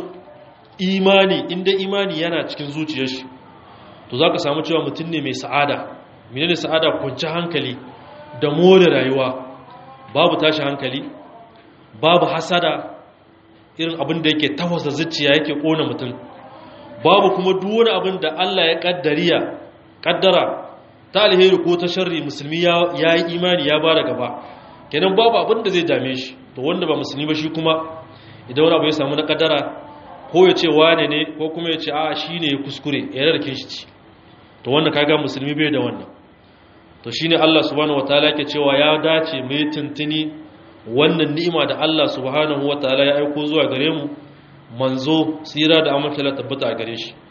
imani inda imani yana cikin zuciyar shi to zaka samu cewa mutum ne mai sa'ada menene sa'ada kwanci hankali da more rayuwa babu tashi hankali babu hasada irin abin da yake tafasa zuciya yake kona mutum babu kuma duk wani abin da Allah ya kaddariya kaddara ta alheri ko ta sharri musulmi ya yi imani ya bada gaba kenan babu abin da zai dame shi to wanda ba musulmi ba shi kuma idan wani abu ya samu na kaddara ko ya ce wane ne ko kuma ya ce a shi ne ya kuskure ya rarrake shi ci to wanda kaga musulmi bai da wannan to shine Allah subhanahu wataala yake cewa ya dace mai tuntuni wannan ni'ima da Allah subhanahu wataala ya aiko zuwa gare mu manzo tsira da amince la tabbata a gare shi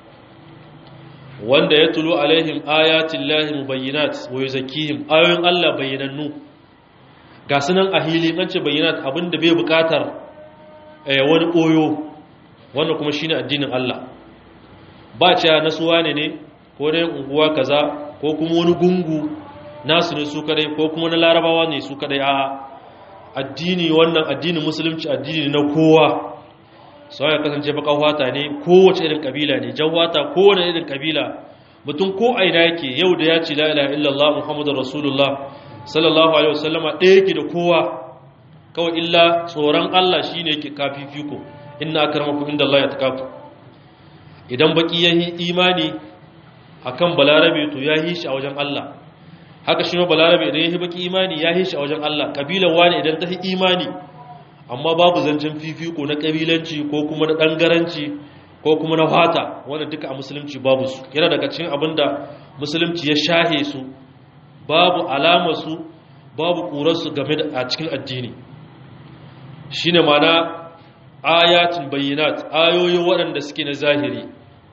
wanda ya tulu alaihim ayatin lahi mubayyinat wa yuzakkihim ayoyin Allah bayyanannu ga sunan a hili an ce bayyinat abinda bai bukatar wani koyo wannan kuma shine addinin Allah ba ce nasuwa ne ne ko dai unguwa kaza ko kuma wani gungu nasu ne su kadai ko kuma na larabawa ne su kadai a addini wannan addinin musulunci addini na kowa sau ya kasance baka wata ne kowace irin kabila ne jawata kowane irin kabila mutum ko aina yake yau da ya ce la ilaha illallah muhammadur rasulullah sallallahu alaihi wasallama ɗaya yake da kowa kawai illa tsoron Allah shine yake kafifiko inna akramakum indallahi atqakum idan baki yayi imani akan balarabe to yayi shi a wajen Allah haka shi ma balarabe idan yayi baki imani yayi shi a wajen Allah kabilan wani idan ta yi imani amma babu zancen fifiko na kabilanci ko kuma na dangaranci ko kuma na fata wanda duka a musulunci babu su yana daga cikin abinda musulunci ya shahe su babu alamar su babu kurar su game da a cikin addini shine mana ayatin bayyinat ayoyi waɗanda suke na zahiri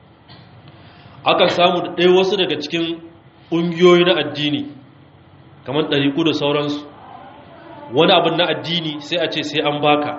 akan samu da ɗaya wasu daga cikin ƙungiyoyi na addini kamar ɗariƙu da sauransu wani abin na addini sai a ce sai an baka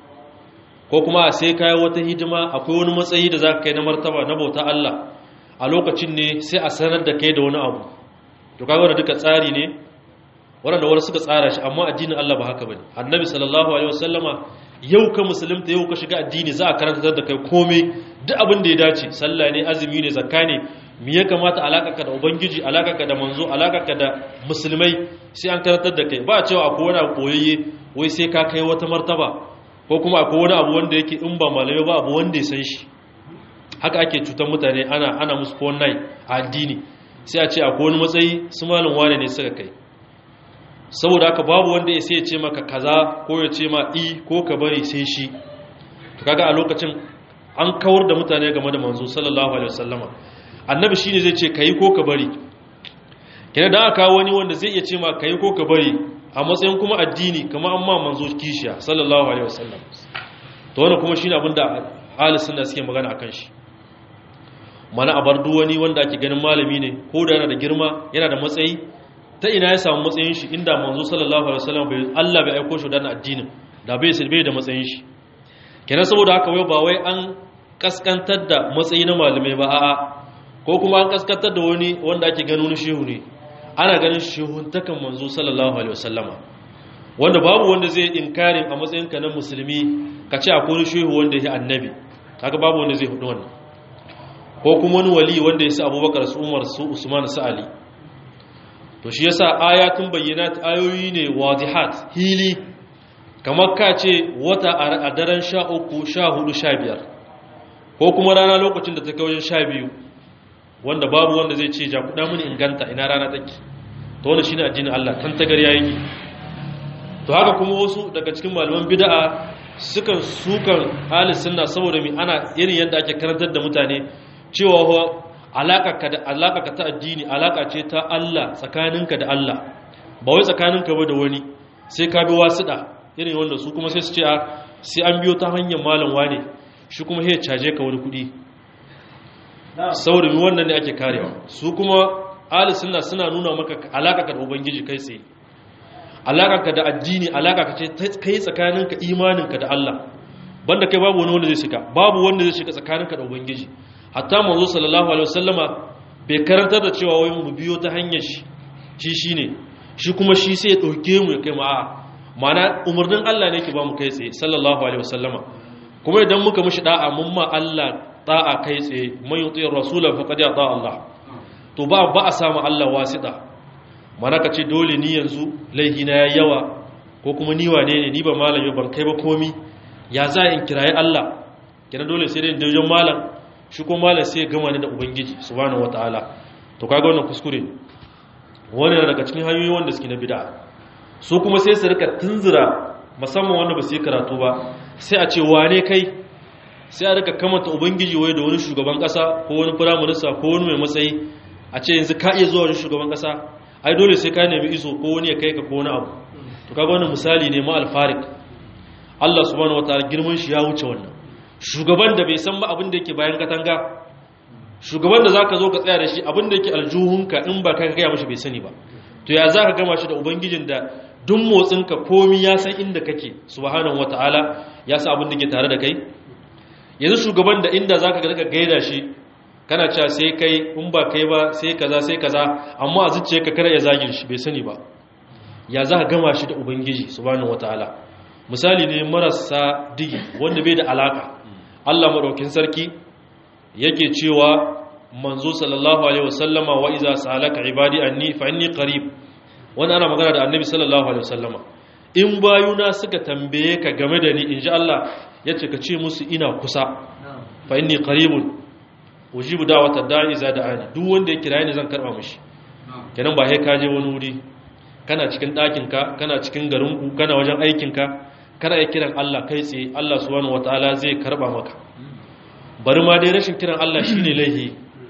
ko kuma sai kai wata hidima akwai wani matsayi da zaka kai na martaba na bauta Allah a lokacin ne sai a sanar da kai da wani abu to kaga wannan duka tsari ne wanda wani suka tsara shi amma addinin Allah ba haka bane annabi sallallahu alaihi wasallama yau ka musulunta yau ka shiga addini za a karantar da kai komai duk abin da ya dace sallah ne azumi ne zakka ne me ya kamata alakarka da ubangiji alakarka da manzo alakarka da musulmai sai an karantar da kai ba a cewa akwai wani koyayye wai sai ka kai wata martaba ko kuma akwai wani abu wanda yake in ba malamai ba abu wanda ya san shi haka ake cutar mutane ana ana musu kowannai a addini sai a ce akwai wani matsayi su malam wane ne suka kai saboda haka babu wanda ya sai ya ce maka kaza ko ya ce ma i ko ka bari sai shi to kaga a lokacin an kawar da mutane game da manzo sallallahu alaihi wasallama annabi shine zai ce kai ko ka bari kenan da aka wani wanda zai iya ce ma kai ko ka bari a matsayin kuma addini kamar amma manzo kishiya sallallahu alaihi wasallam to wannan kuma shine abinda ahli sunna suke magana akan shi mana a bar wani wanda ake ganin malami ne ko da yana da girma yana da matsayi ta ina ya samu matsayin shi inda manzo sallallahu alaihi wasallam bai Allah bai aiko shi da addinin da bai bai da matsayin shi kenan saboda haka wai ba wai an kaskantar da matsayi na malamai ba a'a ko kuma an kaskantar da wani wanda ake ganin wani shehu ne ana ganin shehun takan manzo sallallahu alaihi wasallama wanda babu wanda zai inkarin a matsayin ka na musulmi ka ce akwai shehu wanda ya annabi kaga babu wanda zai hudu wannan ko kuma wani wali wanda ya sa Abubakar su Umar su Usman su Ali to shi yasa ayatun bayyinat ayoyi ne wadihat hili kamar ka ce wata a daren sha uku sha hudu sha biyar ko kuma rana lokacin da ta kai wajen sha biyu wanda babu wanda zai ce ja kuɗa mini inganta ina rana take to wanda shine addinin Allah kan tagar yayi to haka kuma wasu daga cikin malaman bid'a sukan sukan ahli sunna saboda mi ana irin yadda ake karantar da mutane cewa alaƙarka da alaƙarka ta addini alaƙa ce ta Allah tsakaninka da Allah ba wai tsakaninka ba da wani sai ka bi wasuɗa irin wanda su kuma sai su ce a sai an biyo ta hanyar malam wane shi kuma ya caje ka wani kuɗi saboda mi wannan ne ake karewa su kuma ahli sunna suna nuna maka alaƙarka da ubangiji kai tsaye alaƙarka da addini alaƙarka ce kai tsakaninka imaninka da Allah banda kai babu wani wanda zai shiga babu wanda zai shiga tsakaninka da ubangiji hatta manzo sallallahu alaihi wasallama bai karantar da cewa wai mu biyo ta hanyar shi shi shine shi kuma shi sai ya dauke mu ya kai mu a mana umarnin Allah ne ke ba mu kai tsaye sallallahu alaihi wasallama kuma idan muka mishi da'a mun ma Allah da'a kai tsaye man yuti rasula faqad yata Allah to ba ba a samu Allah wasita mana ka ce dole ni yanzu laihi na yayi yawa ko kuma ni wane ne ni ba malami ban kai ba komi ya za in kirayi Allah kina dole sai dai wajen malam shi ko malam sai ya gama ni da ubangiji subhanahu wataala to kaga wannan kuskure ne wannan daga cikin hanyoyi wanda suke na bid'a su kuma sai su rika tunzura musamman wanda ba su yi karatu ba sai a ce wane kai sai a rika kamata ubangiji wai da wani shugaban kasa ko wani firaminista ko wani mai matsayi a ce yanzu ka iya zuwa wani shugaban kasa ai dole sai ka nemi iso ko wani ya kai ka ko wani abu to kaga wannan misali ne ma alfarik Allah subhanahu wataala girman shi ya wuce wannan shugaban da bai san ba abin da yake bayan katanga shugaban da zaka zo ka tsaya da shi abin da yake aljuhunka in ba kan gaya mashi bai sani ba to ya zaka gama shi da ubangijin da duk motsinka komi ya san inda kake subhanahu wataala ya san abin da ke tare da kai yanzu shugaban da inda zaka ga gaida shi kana cewa sai kai in ba kai ba sai kaza sai kaza amma a zuciyarka kada ya zagin shi bai sani ba ya zaka gama shi da ubangiji subhanahu wataala misali ne marasa digi wanda bai da alaka Allah madaukin sarki yake cewa manzo sallallahu alaihi wasallama wa iza salaka ibadi anni fa inni qarib wannan ana magana da annabi sallallahu alaihi wasallama in bayuna suka tambaye ka game da ni inji Allah yace ka ce musu ina kusa fa inni qaribun ujibu da'wata da'i iza da'ani duk wanda ya kira ni zan karba mishi kenan ba sai ka je wani wuri kana cikin ɗakin ka kana cikin garin ku kana wajen aikin ka kana ya kiran Allah kai tsaye Allah subhanahu wataala zai karba maka bari ma dai rashin kiran Allah shine laihi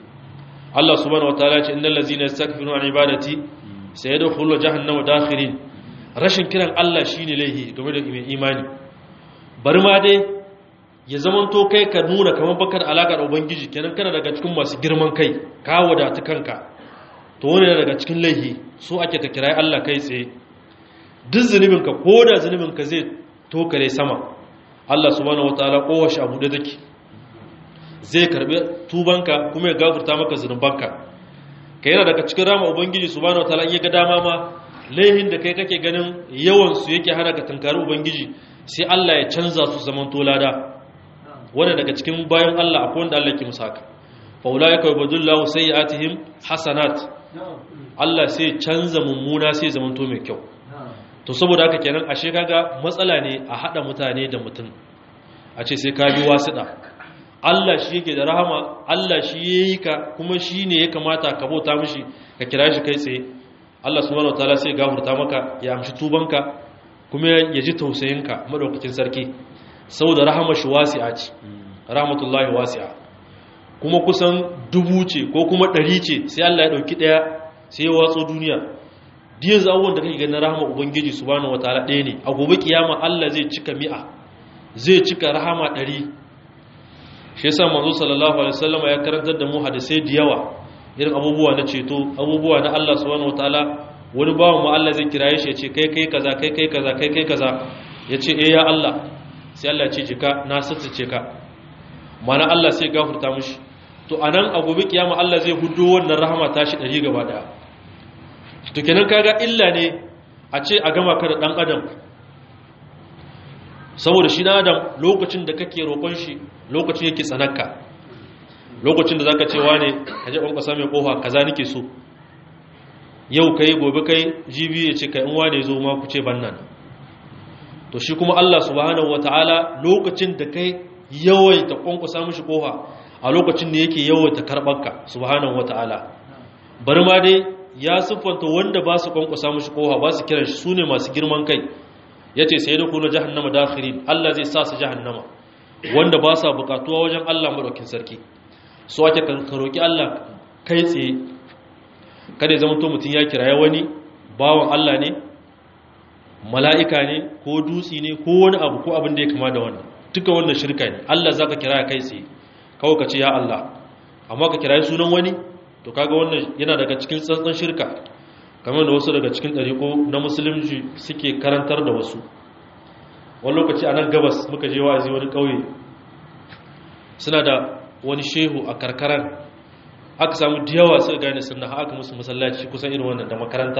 Allah subhanahu wataala ce innal ladzina yastakbiruna an ibadati sayadkhuluna jahannama dakhirin rashin kiran Allah shine laihi game da mai imani bari ma dai ya zamanto kai ka nuna kamar bakar alaka da ubangiji kenan kana daga cikin masu girman kai ka wadata kanka to wani daga cikin laihi so ake ka kirai Allah kai tsaye duk zunubinka ko da zunubinka zai tokare sama Allah subhanahu wataala kowace abu da take zai karbi tubanka kuma ya gafarta maka zunubanka ka yana daga cikin rama ubangiji subhanahu wataala in ya ga dama ma laihin da kai kake ganin yawan su yake hana ka tunkari ubangiji sai Allah ya canza su zaman tolada wanda daga cikin bayan Allah akwai wanda Allah ke musu haka fa ulaika yubdillahu sayiatihim hasanat Allah sai canza mummuna sai zaman to mai kyau to saboda haka kenan ashe kaga matsala ne a hada mutane da mutum a ce sai ka bi wasiɗa Allah shi yake da rahama Allah shi yayi ka kuma shi ne ya kamata ka bauta mishi ka kira shi kai tsaye Allah subhanahu wataala sai gafarta maka ya amshi tubanka kuma ya ji tausayinka madaukakin sarki saboda rahama shi wasi'a ce rahmatullahi wasi'a kuma kusan dubu ce ko kuma ɗari ce sai Allah ya ɗauki ɗaya sai ya watso duniya diyan zawon da kake ganin rahama ubangiji subhanahu wataala ɗaya ne a gobe kiyama Allah zai cika mi'a zai cika rahama ɗari shi yasa manzo sallallahu alaihi wasallam ya karantar da mu hadisai da yawa irin abubuwa na ceto abubuwa na Allah subhanahu wataala wani bawan mu Allah zai kiraye shi ya ce kai kai kaza kai kai kaza kai kai kaza ya ce eh ya Allah sai Allah ya ce jika na sattace ka mana Allah sai gafarta mishi to anan a gobe kiyama Allah zai hudo wannan rahama tashi ɗari gaba daya to kenan kaga illa ne a ce a gama ka da dan adam saboda shi dan adam lokacin da kake roƙon shi lokacin yake tsanaka lokacin da zaka ce wane ka je kwankwasa mai kofa kaza nake so yau kai gobe kai jibi ya ce kai in wane zo ma ku ce bannan to shi kuma Allah subhanahu wataala lokacin da kai yawaita kwankwasa mishi kofa a lokacin da yake yawaita karɓarka subhanahu wataala bari ma dai ya siffanta wanda ba su kwankwasa mishi kofa ba su kiran shi sune masu girman kai yace sai da kuna jahannama dakhirin Allah zai sa su jahannama wanda ba sa bukatuwa wajen Allah madaukin sarki so ake ka roki Allah kai tsaye kada ya zama to mutun ya kiraye wani bawan Allah ne mala'ika ne ko dutsi ne ko wani abu ko abin da ya kama da wannan duka wannan shirka ne Allah zaka kira kai tsaye kawai ka ce ya Allah amma ka kiraye sunan wani to kaga wannan yana daga cikin tsantsan shirka kamar da wasu daga cikin ɗariƙo na musulunci suke karantar da wasu wani lokaci a nan gabas muka je wa'azi wani ƙauye suna da wani shehu a karkarar aka samu da yawa suka gane sunna aka musu masallaci kusan irin wannan da makaranta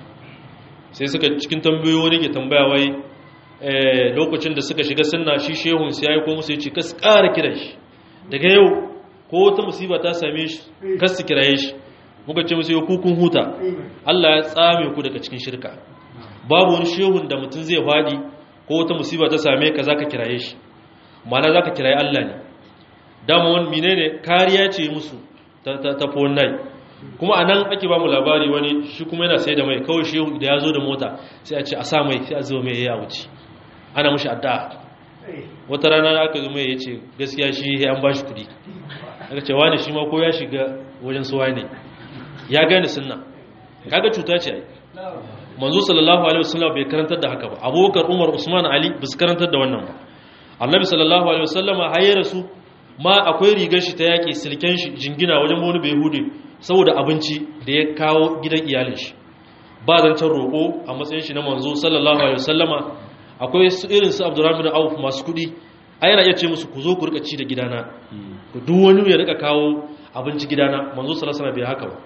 sai suka cikin tambayoyi wani ke tambaya wai lokacin da suka shiga sunna shi shehun sai ya yi ko musu ya ce kas ƙara kiran shi daga yau ko wata musiba ta same shi kas su kiraye shi muka ce musu yau kukun huta Allah ya tsame ku daga cikin shirka babu wani shehun da mutum zai faɗi ko wata musiba ta same ka zaka kiraye shi mana zaka kiraye Allah ne dama wani menene kariya ce musu ta ta ta nai kuma anan ake ba mu labari wani shi kuma yana sai da mai kawai shehu da ya zo da mota sai a ce a sa mai sai a zo mai ya wuce ana mushi addu'a wata rana aka zo mai ya ce gaskiya shi an ba shi kuɗi aka ce wani shi ma ko ya shiga wajen suwa ne ya gane sunna kaga cuta ce ai manzo sallallahu alaihi wasallam bai karantar da haka ba abubakar umar usman ali ba su karantar da wannan ba annabi sallallahu alaihi wasallam haye rasu ma akwai rigar shi ta yaki silken shi jingina wajen wani bai hude saboda abinci da ya kawo gidan iyalin shi ba zancen roƙo a matsayin shi na manzo sallallahu alaihi wasallama akwai su irin su abdurrahman bin auf masu kuɗi ai yana iya ce musu ku zo ku rika ci da gidana duk wani ya rika kawo abinci gidana manzo sallallahu alaihi bai haka ba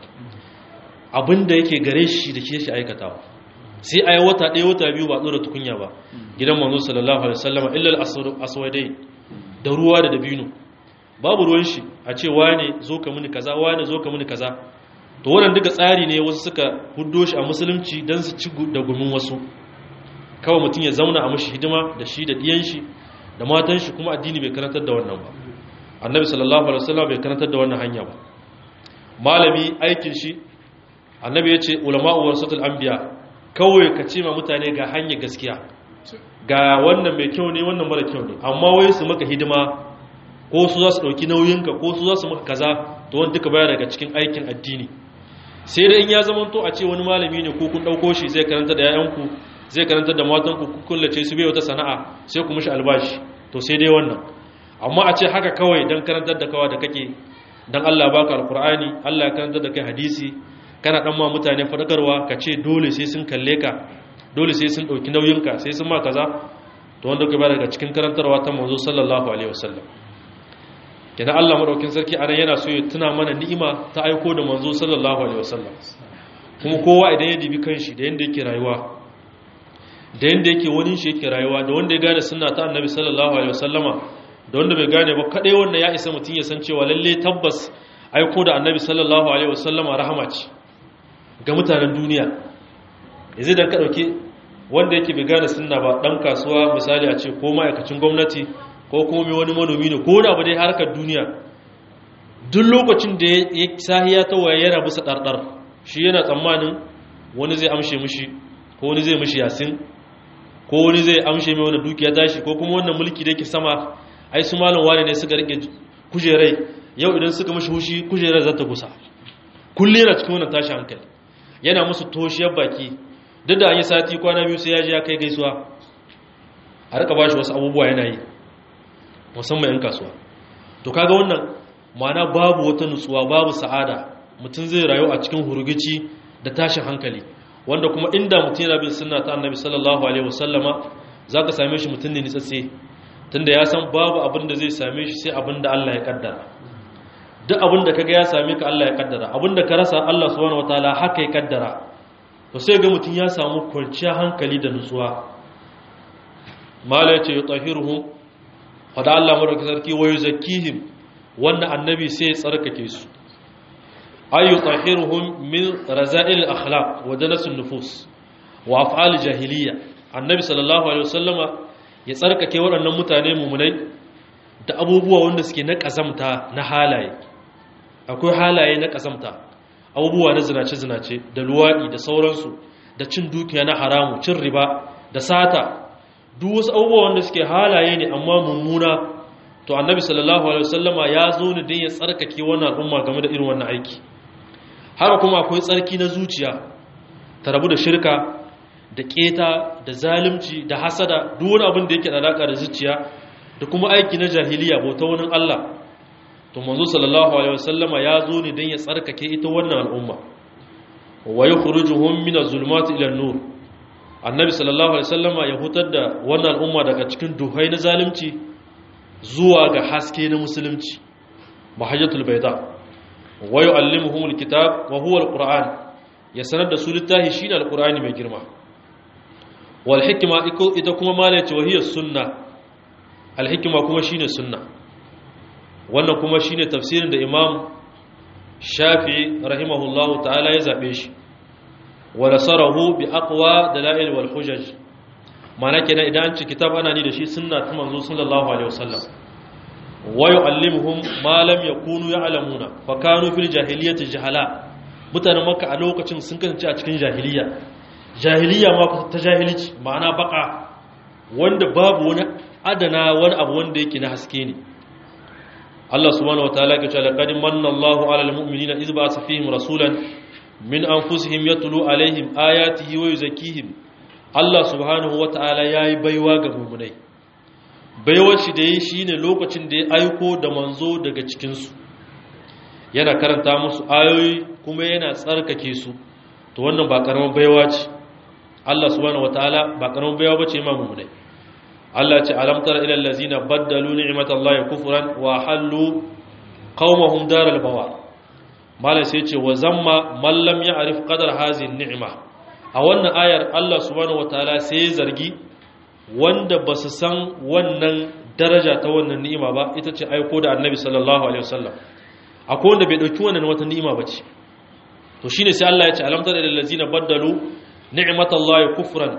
abinda yake gare shi da shi aikatawa sai ayi wata ɗaya wata biyu ba tsora tukunya ba gidan manzo sallallahu alaihi wasallam illa al-aswadai da ruwa da dabino babu ruwan shi a ce wane zo ka mini kaza wane zo ka mini kaza to wannan duka tsari ne wasu suka huddo shi a musulunci dan su ci da gumin wasu kawai mutum ya zauna a mashi hidima da shi da diyan shi da matan shi kuma addini bai karantar da wannan ba annabi sallallahu alaihi wasallam bai karantar da wannan hanya ba malami aikin shi annabi ya ce ulama'u warasatul anbiya kawai ka ce ma mutane ga hanyar gaskiya ga wannan mai kyau ne wannan mara kyau ne amma wai su maka hidima ko su za su ɗauki nauyinka ko su za su maka kaza to wani duka baya daga cikin aikin addini sai dai in ya zama to a ce wani malami ne ko kun ɗauko shi zai karanta da 'ya'yanku zai karanta da matanku ku kullace su bai wata sana'a sai ku mishi albashi to sai dai wannan amma a ce haka kawai don karantar da kawa da kake don Allah baka alkur'ani Allah ya karantar da kai hadisi kana dan ma mutane fadakarwa ka ce dole sai sun kalle ka dole sai sun dauki nauyinka sai sun ma kaza to wanda ka ba daga cikin karantarwa ta manzo sallallahu alaihi wasallam kenan Allah madaukin sarki anan yana so ya tuna mana ni'ima ta aiko da manzo sallallahu alaihi wasallam kuma kowa idan ya dibi kanshi da yanda yake rayuwa da yanda yake wani shi yake rayuwa da wanda ya gane sunna ta annabi sallallahu alaihi wasallama da wanda bai gane ba kadai wanda ya isa mutun ya san cewa lalle tabbas aiko da annabi sallallahu alaihi wasallama rahama ce ga mutanen duniya yanzu dan ka dauke wanda yake bai gane sunna ba dan kasuwa misali a ce ko ma'aikacin gwamnati ko kuma mai wani manomi ne ko da abu dai harkar duniya duk lokacin da ya sahiya ta waye yana bisa ɗarɗar shi yana tsammanin wani zai amshe mishi ko wani zai mishi yasin ko wani zai amshe mai wani dukiya tashi ko kuma wannan mulki da yake sama ai su malam wane ne suka rike kujerai yau idan suka mishi hushi kujerar za ta gusa kulle yana cikin wannan tashi hankali yana musu toshiyar baki duk da an yi sati kwana biyu sai ya je ya kai gaisuwa a rika bashi wasu abubuwa yana yi musamman 'yan kasuwa to kaga wannan mana babu wata nutsuwa babu sa'ada mutum zai rayu a cikin hurgici da tashin hankali wanda kuma inda mutum yana bin sunna ta annabi sallallahu alaihi wasallama zaka same shi mutum ne nitsatse tunda ya san babu abin da zai same shi sai abin da Allah ya kaddara duk abin da kaga ya same ka Allah ya kaddara abin da ka rasa Allah subhanahu wataala haka ya kaddara to sai ga mutum ya samu kwanciyar hankali da nutsuwa mala yace yutahiruhum fada Allah madauki sarki wa yuzakkihim wannan annabi sai ya tsarkake su ayu tahiruhum min raza'il akhlaq wa danasun nufus wa af'al jahiliya annabi sallallahu alaihi wasallama ya tsarkake waɗannan mutane mumunai da abubuwa wanda suke na kazamta na halaye akwai halaye na kazamta abubuwa na zinace zinace da luwadi da sauransu da cin dukiya na haramu cin riba da sata duk wasu abubuwa wanda suke halaye ne amma mummuna to annabi sallallahu alaihi wasallama ya zo ne don ya tsarkake wannan al'umma game da irin wannan aiki haka kuma akwai tsarki na zuciya ta rabu da shirka da keta da zalunci da hasada duk wani abin da yake da alaka da zuciya da kuma aiki na jahiliya bauta wani Allah to manzo sallallahu alaihi wasallama ya zo ne don ya tsarkake ita wannan al'umma wa yukhrijuhum min az-zulumati ila an-nur annabi sallallahu alaihi wasallama ya hutar da wannan al'umma daga cikin duhai na zalunci zuwa ga haske na musulunci mahajjatul bayda wa yu'allimuhum alkitab wa huwa alquran ya sanar da su littafi shine alqurani mai girma wal hikma ita kuma malaci wa hiya sunna al hikma kuma shine sunna wannan kuma shine tafsirin da imam shafi'i rahimahullahu ta'ala ya zabe shi wa nasarahu bi aqwa dalail wal hujaj mana kenan idan an ci kitab ana ni da shi sunna ta manzo sallallahu alaihi wasallam wa yu'allimuhum ma lam yakunu ya'lamuna fa kanu fil jahiliyyati jahala mutanen makka a lokacin sun kasance a cikin jahiliya jahiliya ma ta jahilci ma'ana baka wanda babu wani adana wani abu wanda yake na haske ne Allah subhanahu wataala ya ce laqad manna Allahu 'alal mu'minina idh ba'atha fihim rasulan min anfusihim yatlu alaihim ayatihi wa yuzakkihim Allah subhanahu wata'ala yayi baiwa ga mu'minai baiwar shi da yi shine lokacin da ya aiko da manzo daga cikin su yana karanta musu ayoyi kuma yana tsarkake su to wannan ba karaman baiwa ce Allah subhanahu wata'ala ba karaman baiwa bace ma mu'minai Allah ce alam tara ila allazina baddalu ni'matallahi kufran wa halu qaumahum daral bawar malai sai ce wa zamma man lam ya'rif qadar hazin ni'ma a wannan ayar Allah subhanahu wataala sai ya zargi wanda ba su san wannan daraja ta wannan ni'ima ba ita ce aiko da annabi sallallahu alaihi wasallam akwai wanda bai dauki wannan wata ni'ima ba ce to shine sai Allah ya ce alam tara lil ladzina baddalu ni'matallahi kufran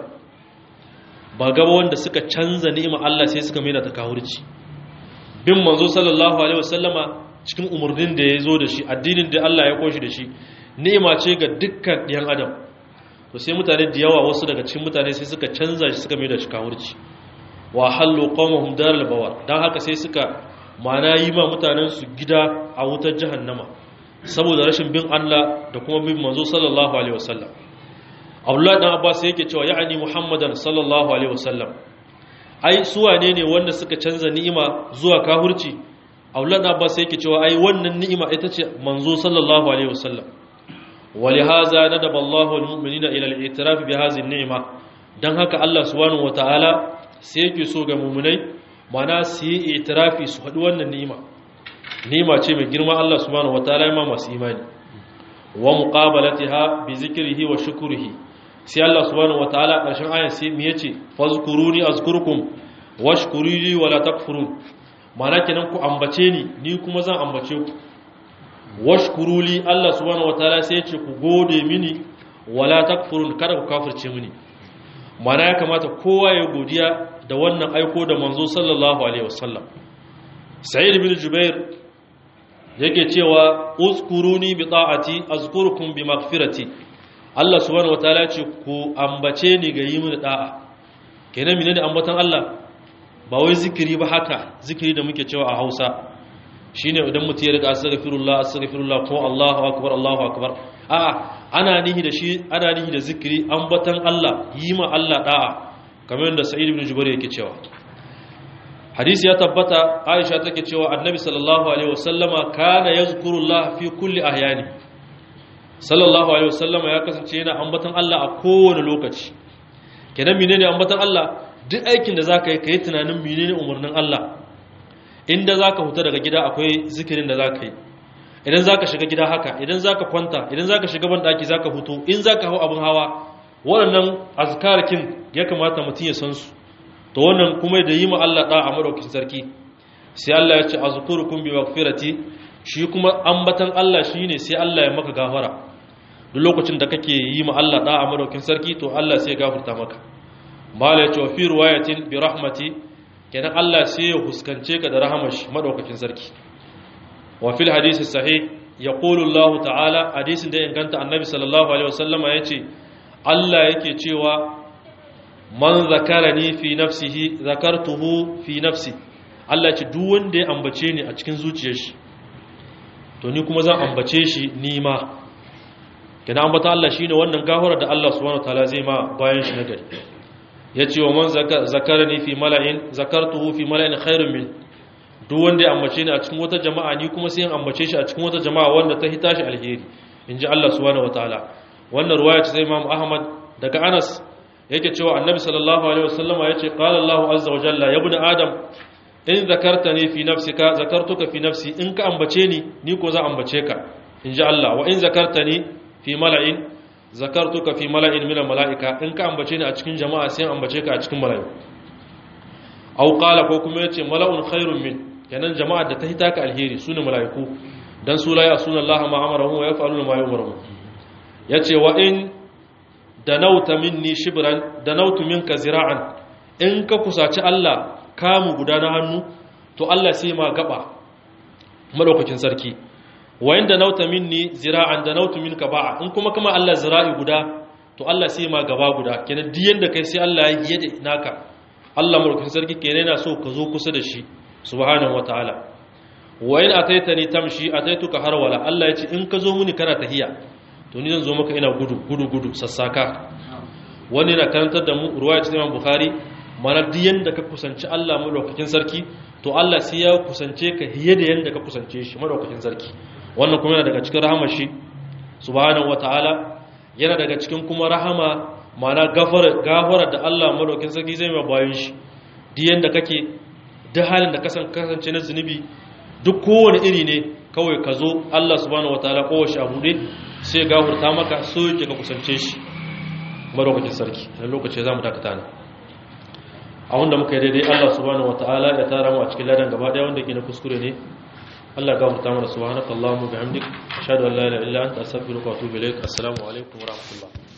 ba gaba wanda suka canza ni'ima Allah sai suka maida ta kafirci bin manzo sallallahu alaihi wasallama cikin umarnin da ya zo da shi addinin da Allah ya koshi da shi ni'ima ce ga dukkan ɗiyan adam to sai mutane da yawa wasu daga cikin mutane sai suka canza shi suka mai da shi kawurci wa hallu qawmuhum daral bawar dan haka sai suka mana yi ma mutanen su gida a wutar jahannama saboda rashin bin Allah da kuma bin manzo sallallahu alaihi wasallam Abdullah dan Abbas yake cewa ya'ani Muhammadan sallallahu alaihi wasallam ai su wane ne wanda suka canza ni'ima zuwa kafirci Abdullah dan Abbas yake cewa ai wannan ni'ima ita ce manzo sallallahu alaihi wasallam ولهذا ندب الله المؤمنين الى الاعتراف بهذه النعمه dan haka Allah subhanahu wataala sai yake so ga mu'minai mana su yi itirafi su haɗu wannan ni'ima ni'ima ce mai girma Allah subhanahu wataala ya ma masu imani wa muqabalatiha bi zikrihi wa shukrihi sai Allah subhanahu wataala ƙarshen ayan sai me yace fazkuruni azkurkum washkurili wala takfurun mana kenan ku ambace ni ni kuma zan ambace ku washkuruli Allah subhanahu wataala sai yace ku gode mini wala takfurun kada ku kafirce mini mana ya kamata kowa ya godiya da wannan aiko da manzo sallallahu alaihi wasallam sa'id bin jubair yake cewa uzkuruni bi ta'ati azkurukum bi maghfirati Allah subhanahu wataala ce ku ambace ni ga yi mini da'a kenan menene ambatan Allah ba wai zikiri ba haka zikiri da muke cewa a Hausa shine idan mutum ya riga astaghfirullah astaghfirullah ko Allahu akbar Allahu akbar a'a ana nihi da shi ana nihi da zikiri ambatan Allah yi ma Allah da'a kamar yadda Sa'id ibn Jubair yake cewa hadisi ya tabbata Aisha take cewa Annabi sallallahu alaihi wasallama kana yazkurullah fi kulli ahyani sallallahu alaihi wasallama ya kasance yana ambatan Allah a kowane lokaci kenan menene ambatan Allah duk aikin da zaka yi kai tunanin menene umarnin Allah inda zaka huta daga gida akwai zikirin da zaka yi idan zaka shiga gida haka idan zaka kwanta idan zaka shiga ban daki zaka hutu in zaka hau abin hawa waɗannan azkarkin ya kamata mutum ya san su to wannan kuma da yi ma Allah da a madaukakin sarki sai Allah ya ce azkurukum bi maghfirati shi kuma ambatan Allah shine sai Allah ya maka gafara duk lokacin da kake yi ma Allah da a madaukakin sarki to Allah sai ya gafarta maka mala ya ce fi riwayatin bi rahmati kenan Allah sai ya huskance ka da rahamar shi madaukakin sarki wa fil hadisi sahih yaqulu Allah ta'ala hadisin da inganta annabi sallallahu alaihi wasallama yace Allah yake cewa man zakarani fi nafsihi zakartuhu fi nafsi Allah ce duk wanda ya ambace ni a cikin zuciyar shi to ni kuma zan ambace shi ni ma kina ambata Allah shine wannan gafara da Allah subhanahu wataala zai ma bayan shi nagari yace wa man zakarani fi mala'in zakartuhu fi mala'in khairun min duk wanda ya ambace ni a cikin wata jama'a ni kuma sai in ambace shi a cikin wata jama'a wanda ta hita shi alheri inji Allah subhanahu wataala wannan ruwaya ce sai Imam Ahmad daga Anas yake cewa Annabi sallallahu alaihi wasallama yace qala Allahu azza wa jalla ya ibn adam in zakartani fi nafsika zakartuka fi nafsi in ka ambace ni ni ko za ambace ka inji Allah wa in zakartani fi mala'in zakartuka fi mala'in min mala'ika in ka ambace ni a cikin jama'a sai ambace ka a cikin mala'iku aw qala ko kuma yace mala'un khairun min kenan jama'a da ta hita ka alheri sune mala'iku dan su la yasuna Allah ma amaruhu wa yaf'aluna ma yu'maruhu yace wa in danauta minni shibran danautu minka zira'an in ka kusaci Allah kamu guda na hannu to Allah sai ma gaba madaukakin sarki wa inda nauta minni zira'an da nautu minka ba'a in kuma kama Allah zira'i guda to Allah sai ma gaba guda kenan duk yanda kai sai Allah ya yi da naka Allah madaukakin sarki kenan yana so ka zo kusa da shi subhanahu wataala wa in ataitani tamshi ataituka harwala Allah ya ce in ka zo muni kana tahiya to ni zan zo maka ina gudu gudu gudu sassaka wani na karantar da mu ruwaya ta Imam Bukhari mana duk yanda ka kusanci Allah madaukakin sarki to Allah sai ya kusance ka hiye da yanda ka kusance shi madaukakin sarki wannan kuma yana daga cikin rahamar shi subhanahu wataala yana daga cikin kuma rahama mana gafara gafara da Allah madaukakin sarki zai mai bayan shi duk yanda kake duk halin da kasan kasance na zunubi duk kowane iri ne kawai ka zo Allah subhanahu wataala kowace abu ne sai gafarta maka so yake ka kusance shi madaukakin sarki a lokaci za mu dakata ne a wanda muka yi daidai Allah subhanahu wataala ya tara mu a cikin ladan gaba daya wanda ke na kuskure ne Allah gafarta mana subhanakallahumma bihamdik ashhadu an la ilaha illa anta astaghfiruka wa atubu ilaik assalamu alaikum wa rahmatullah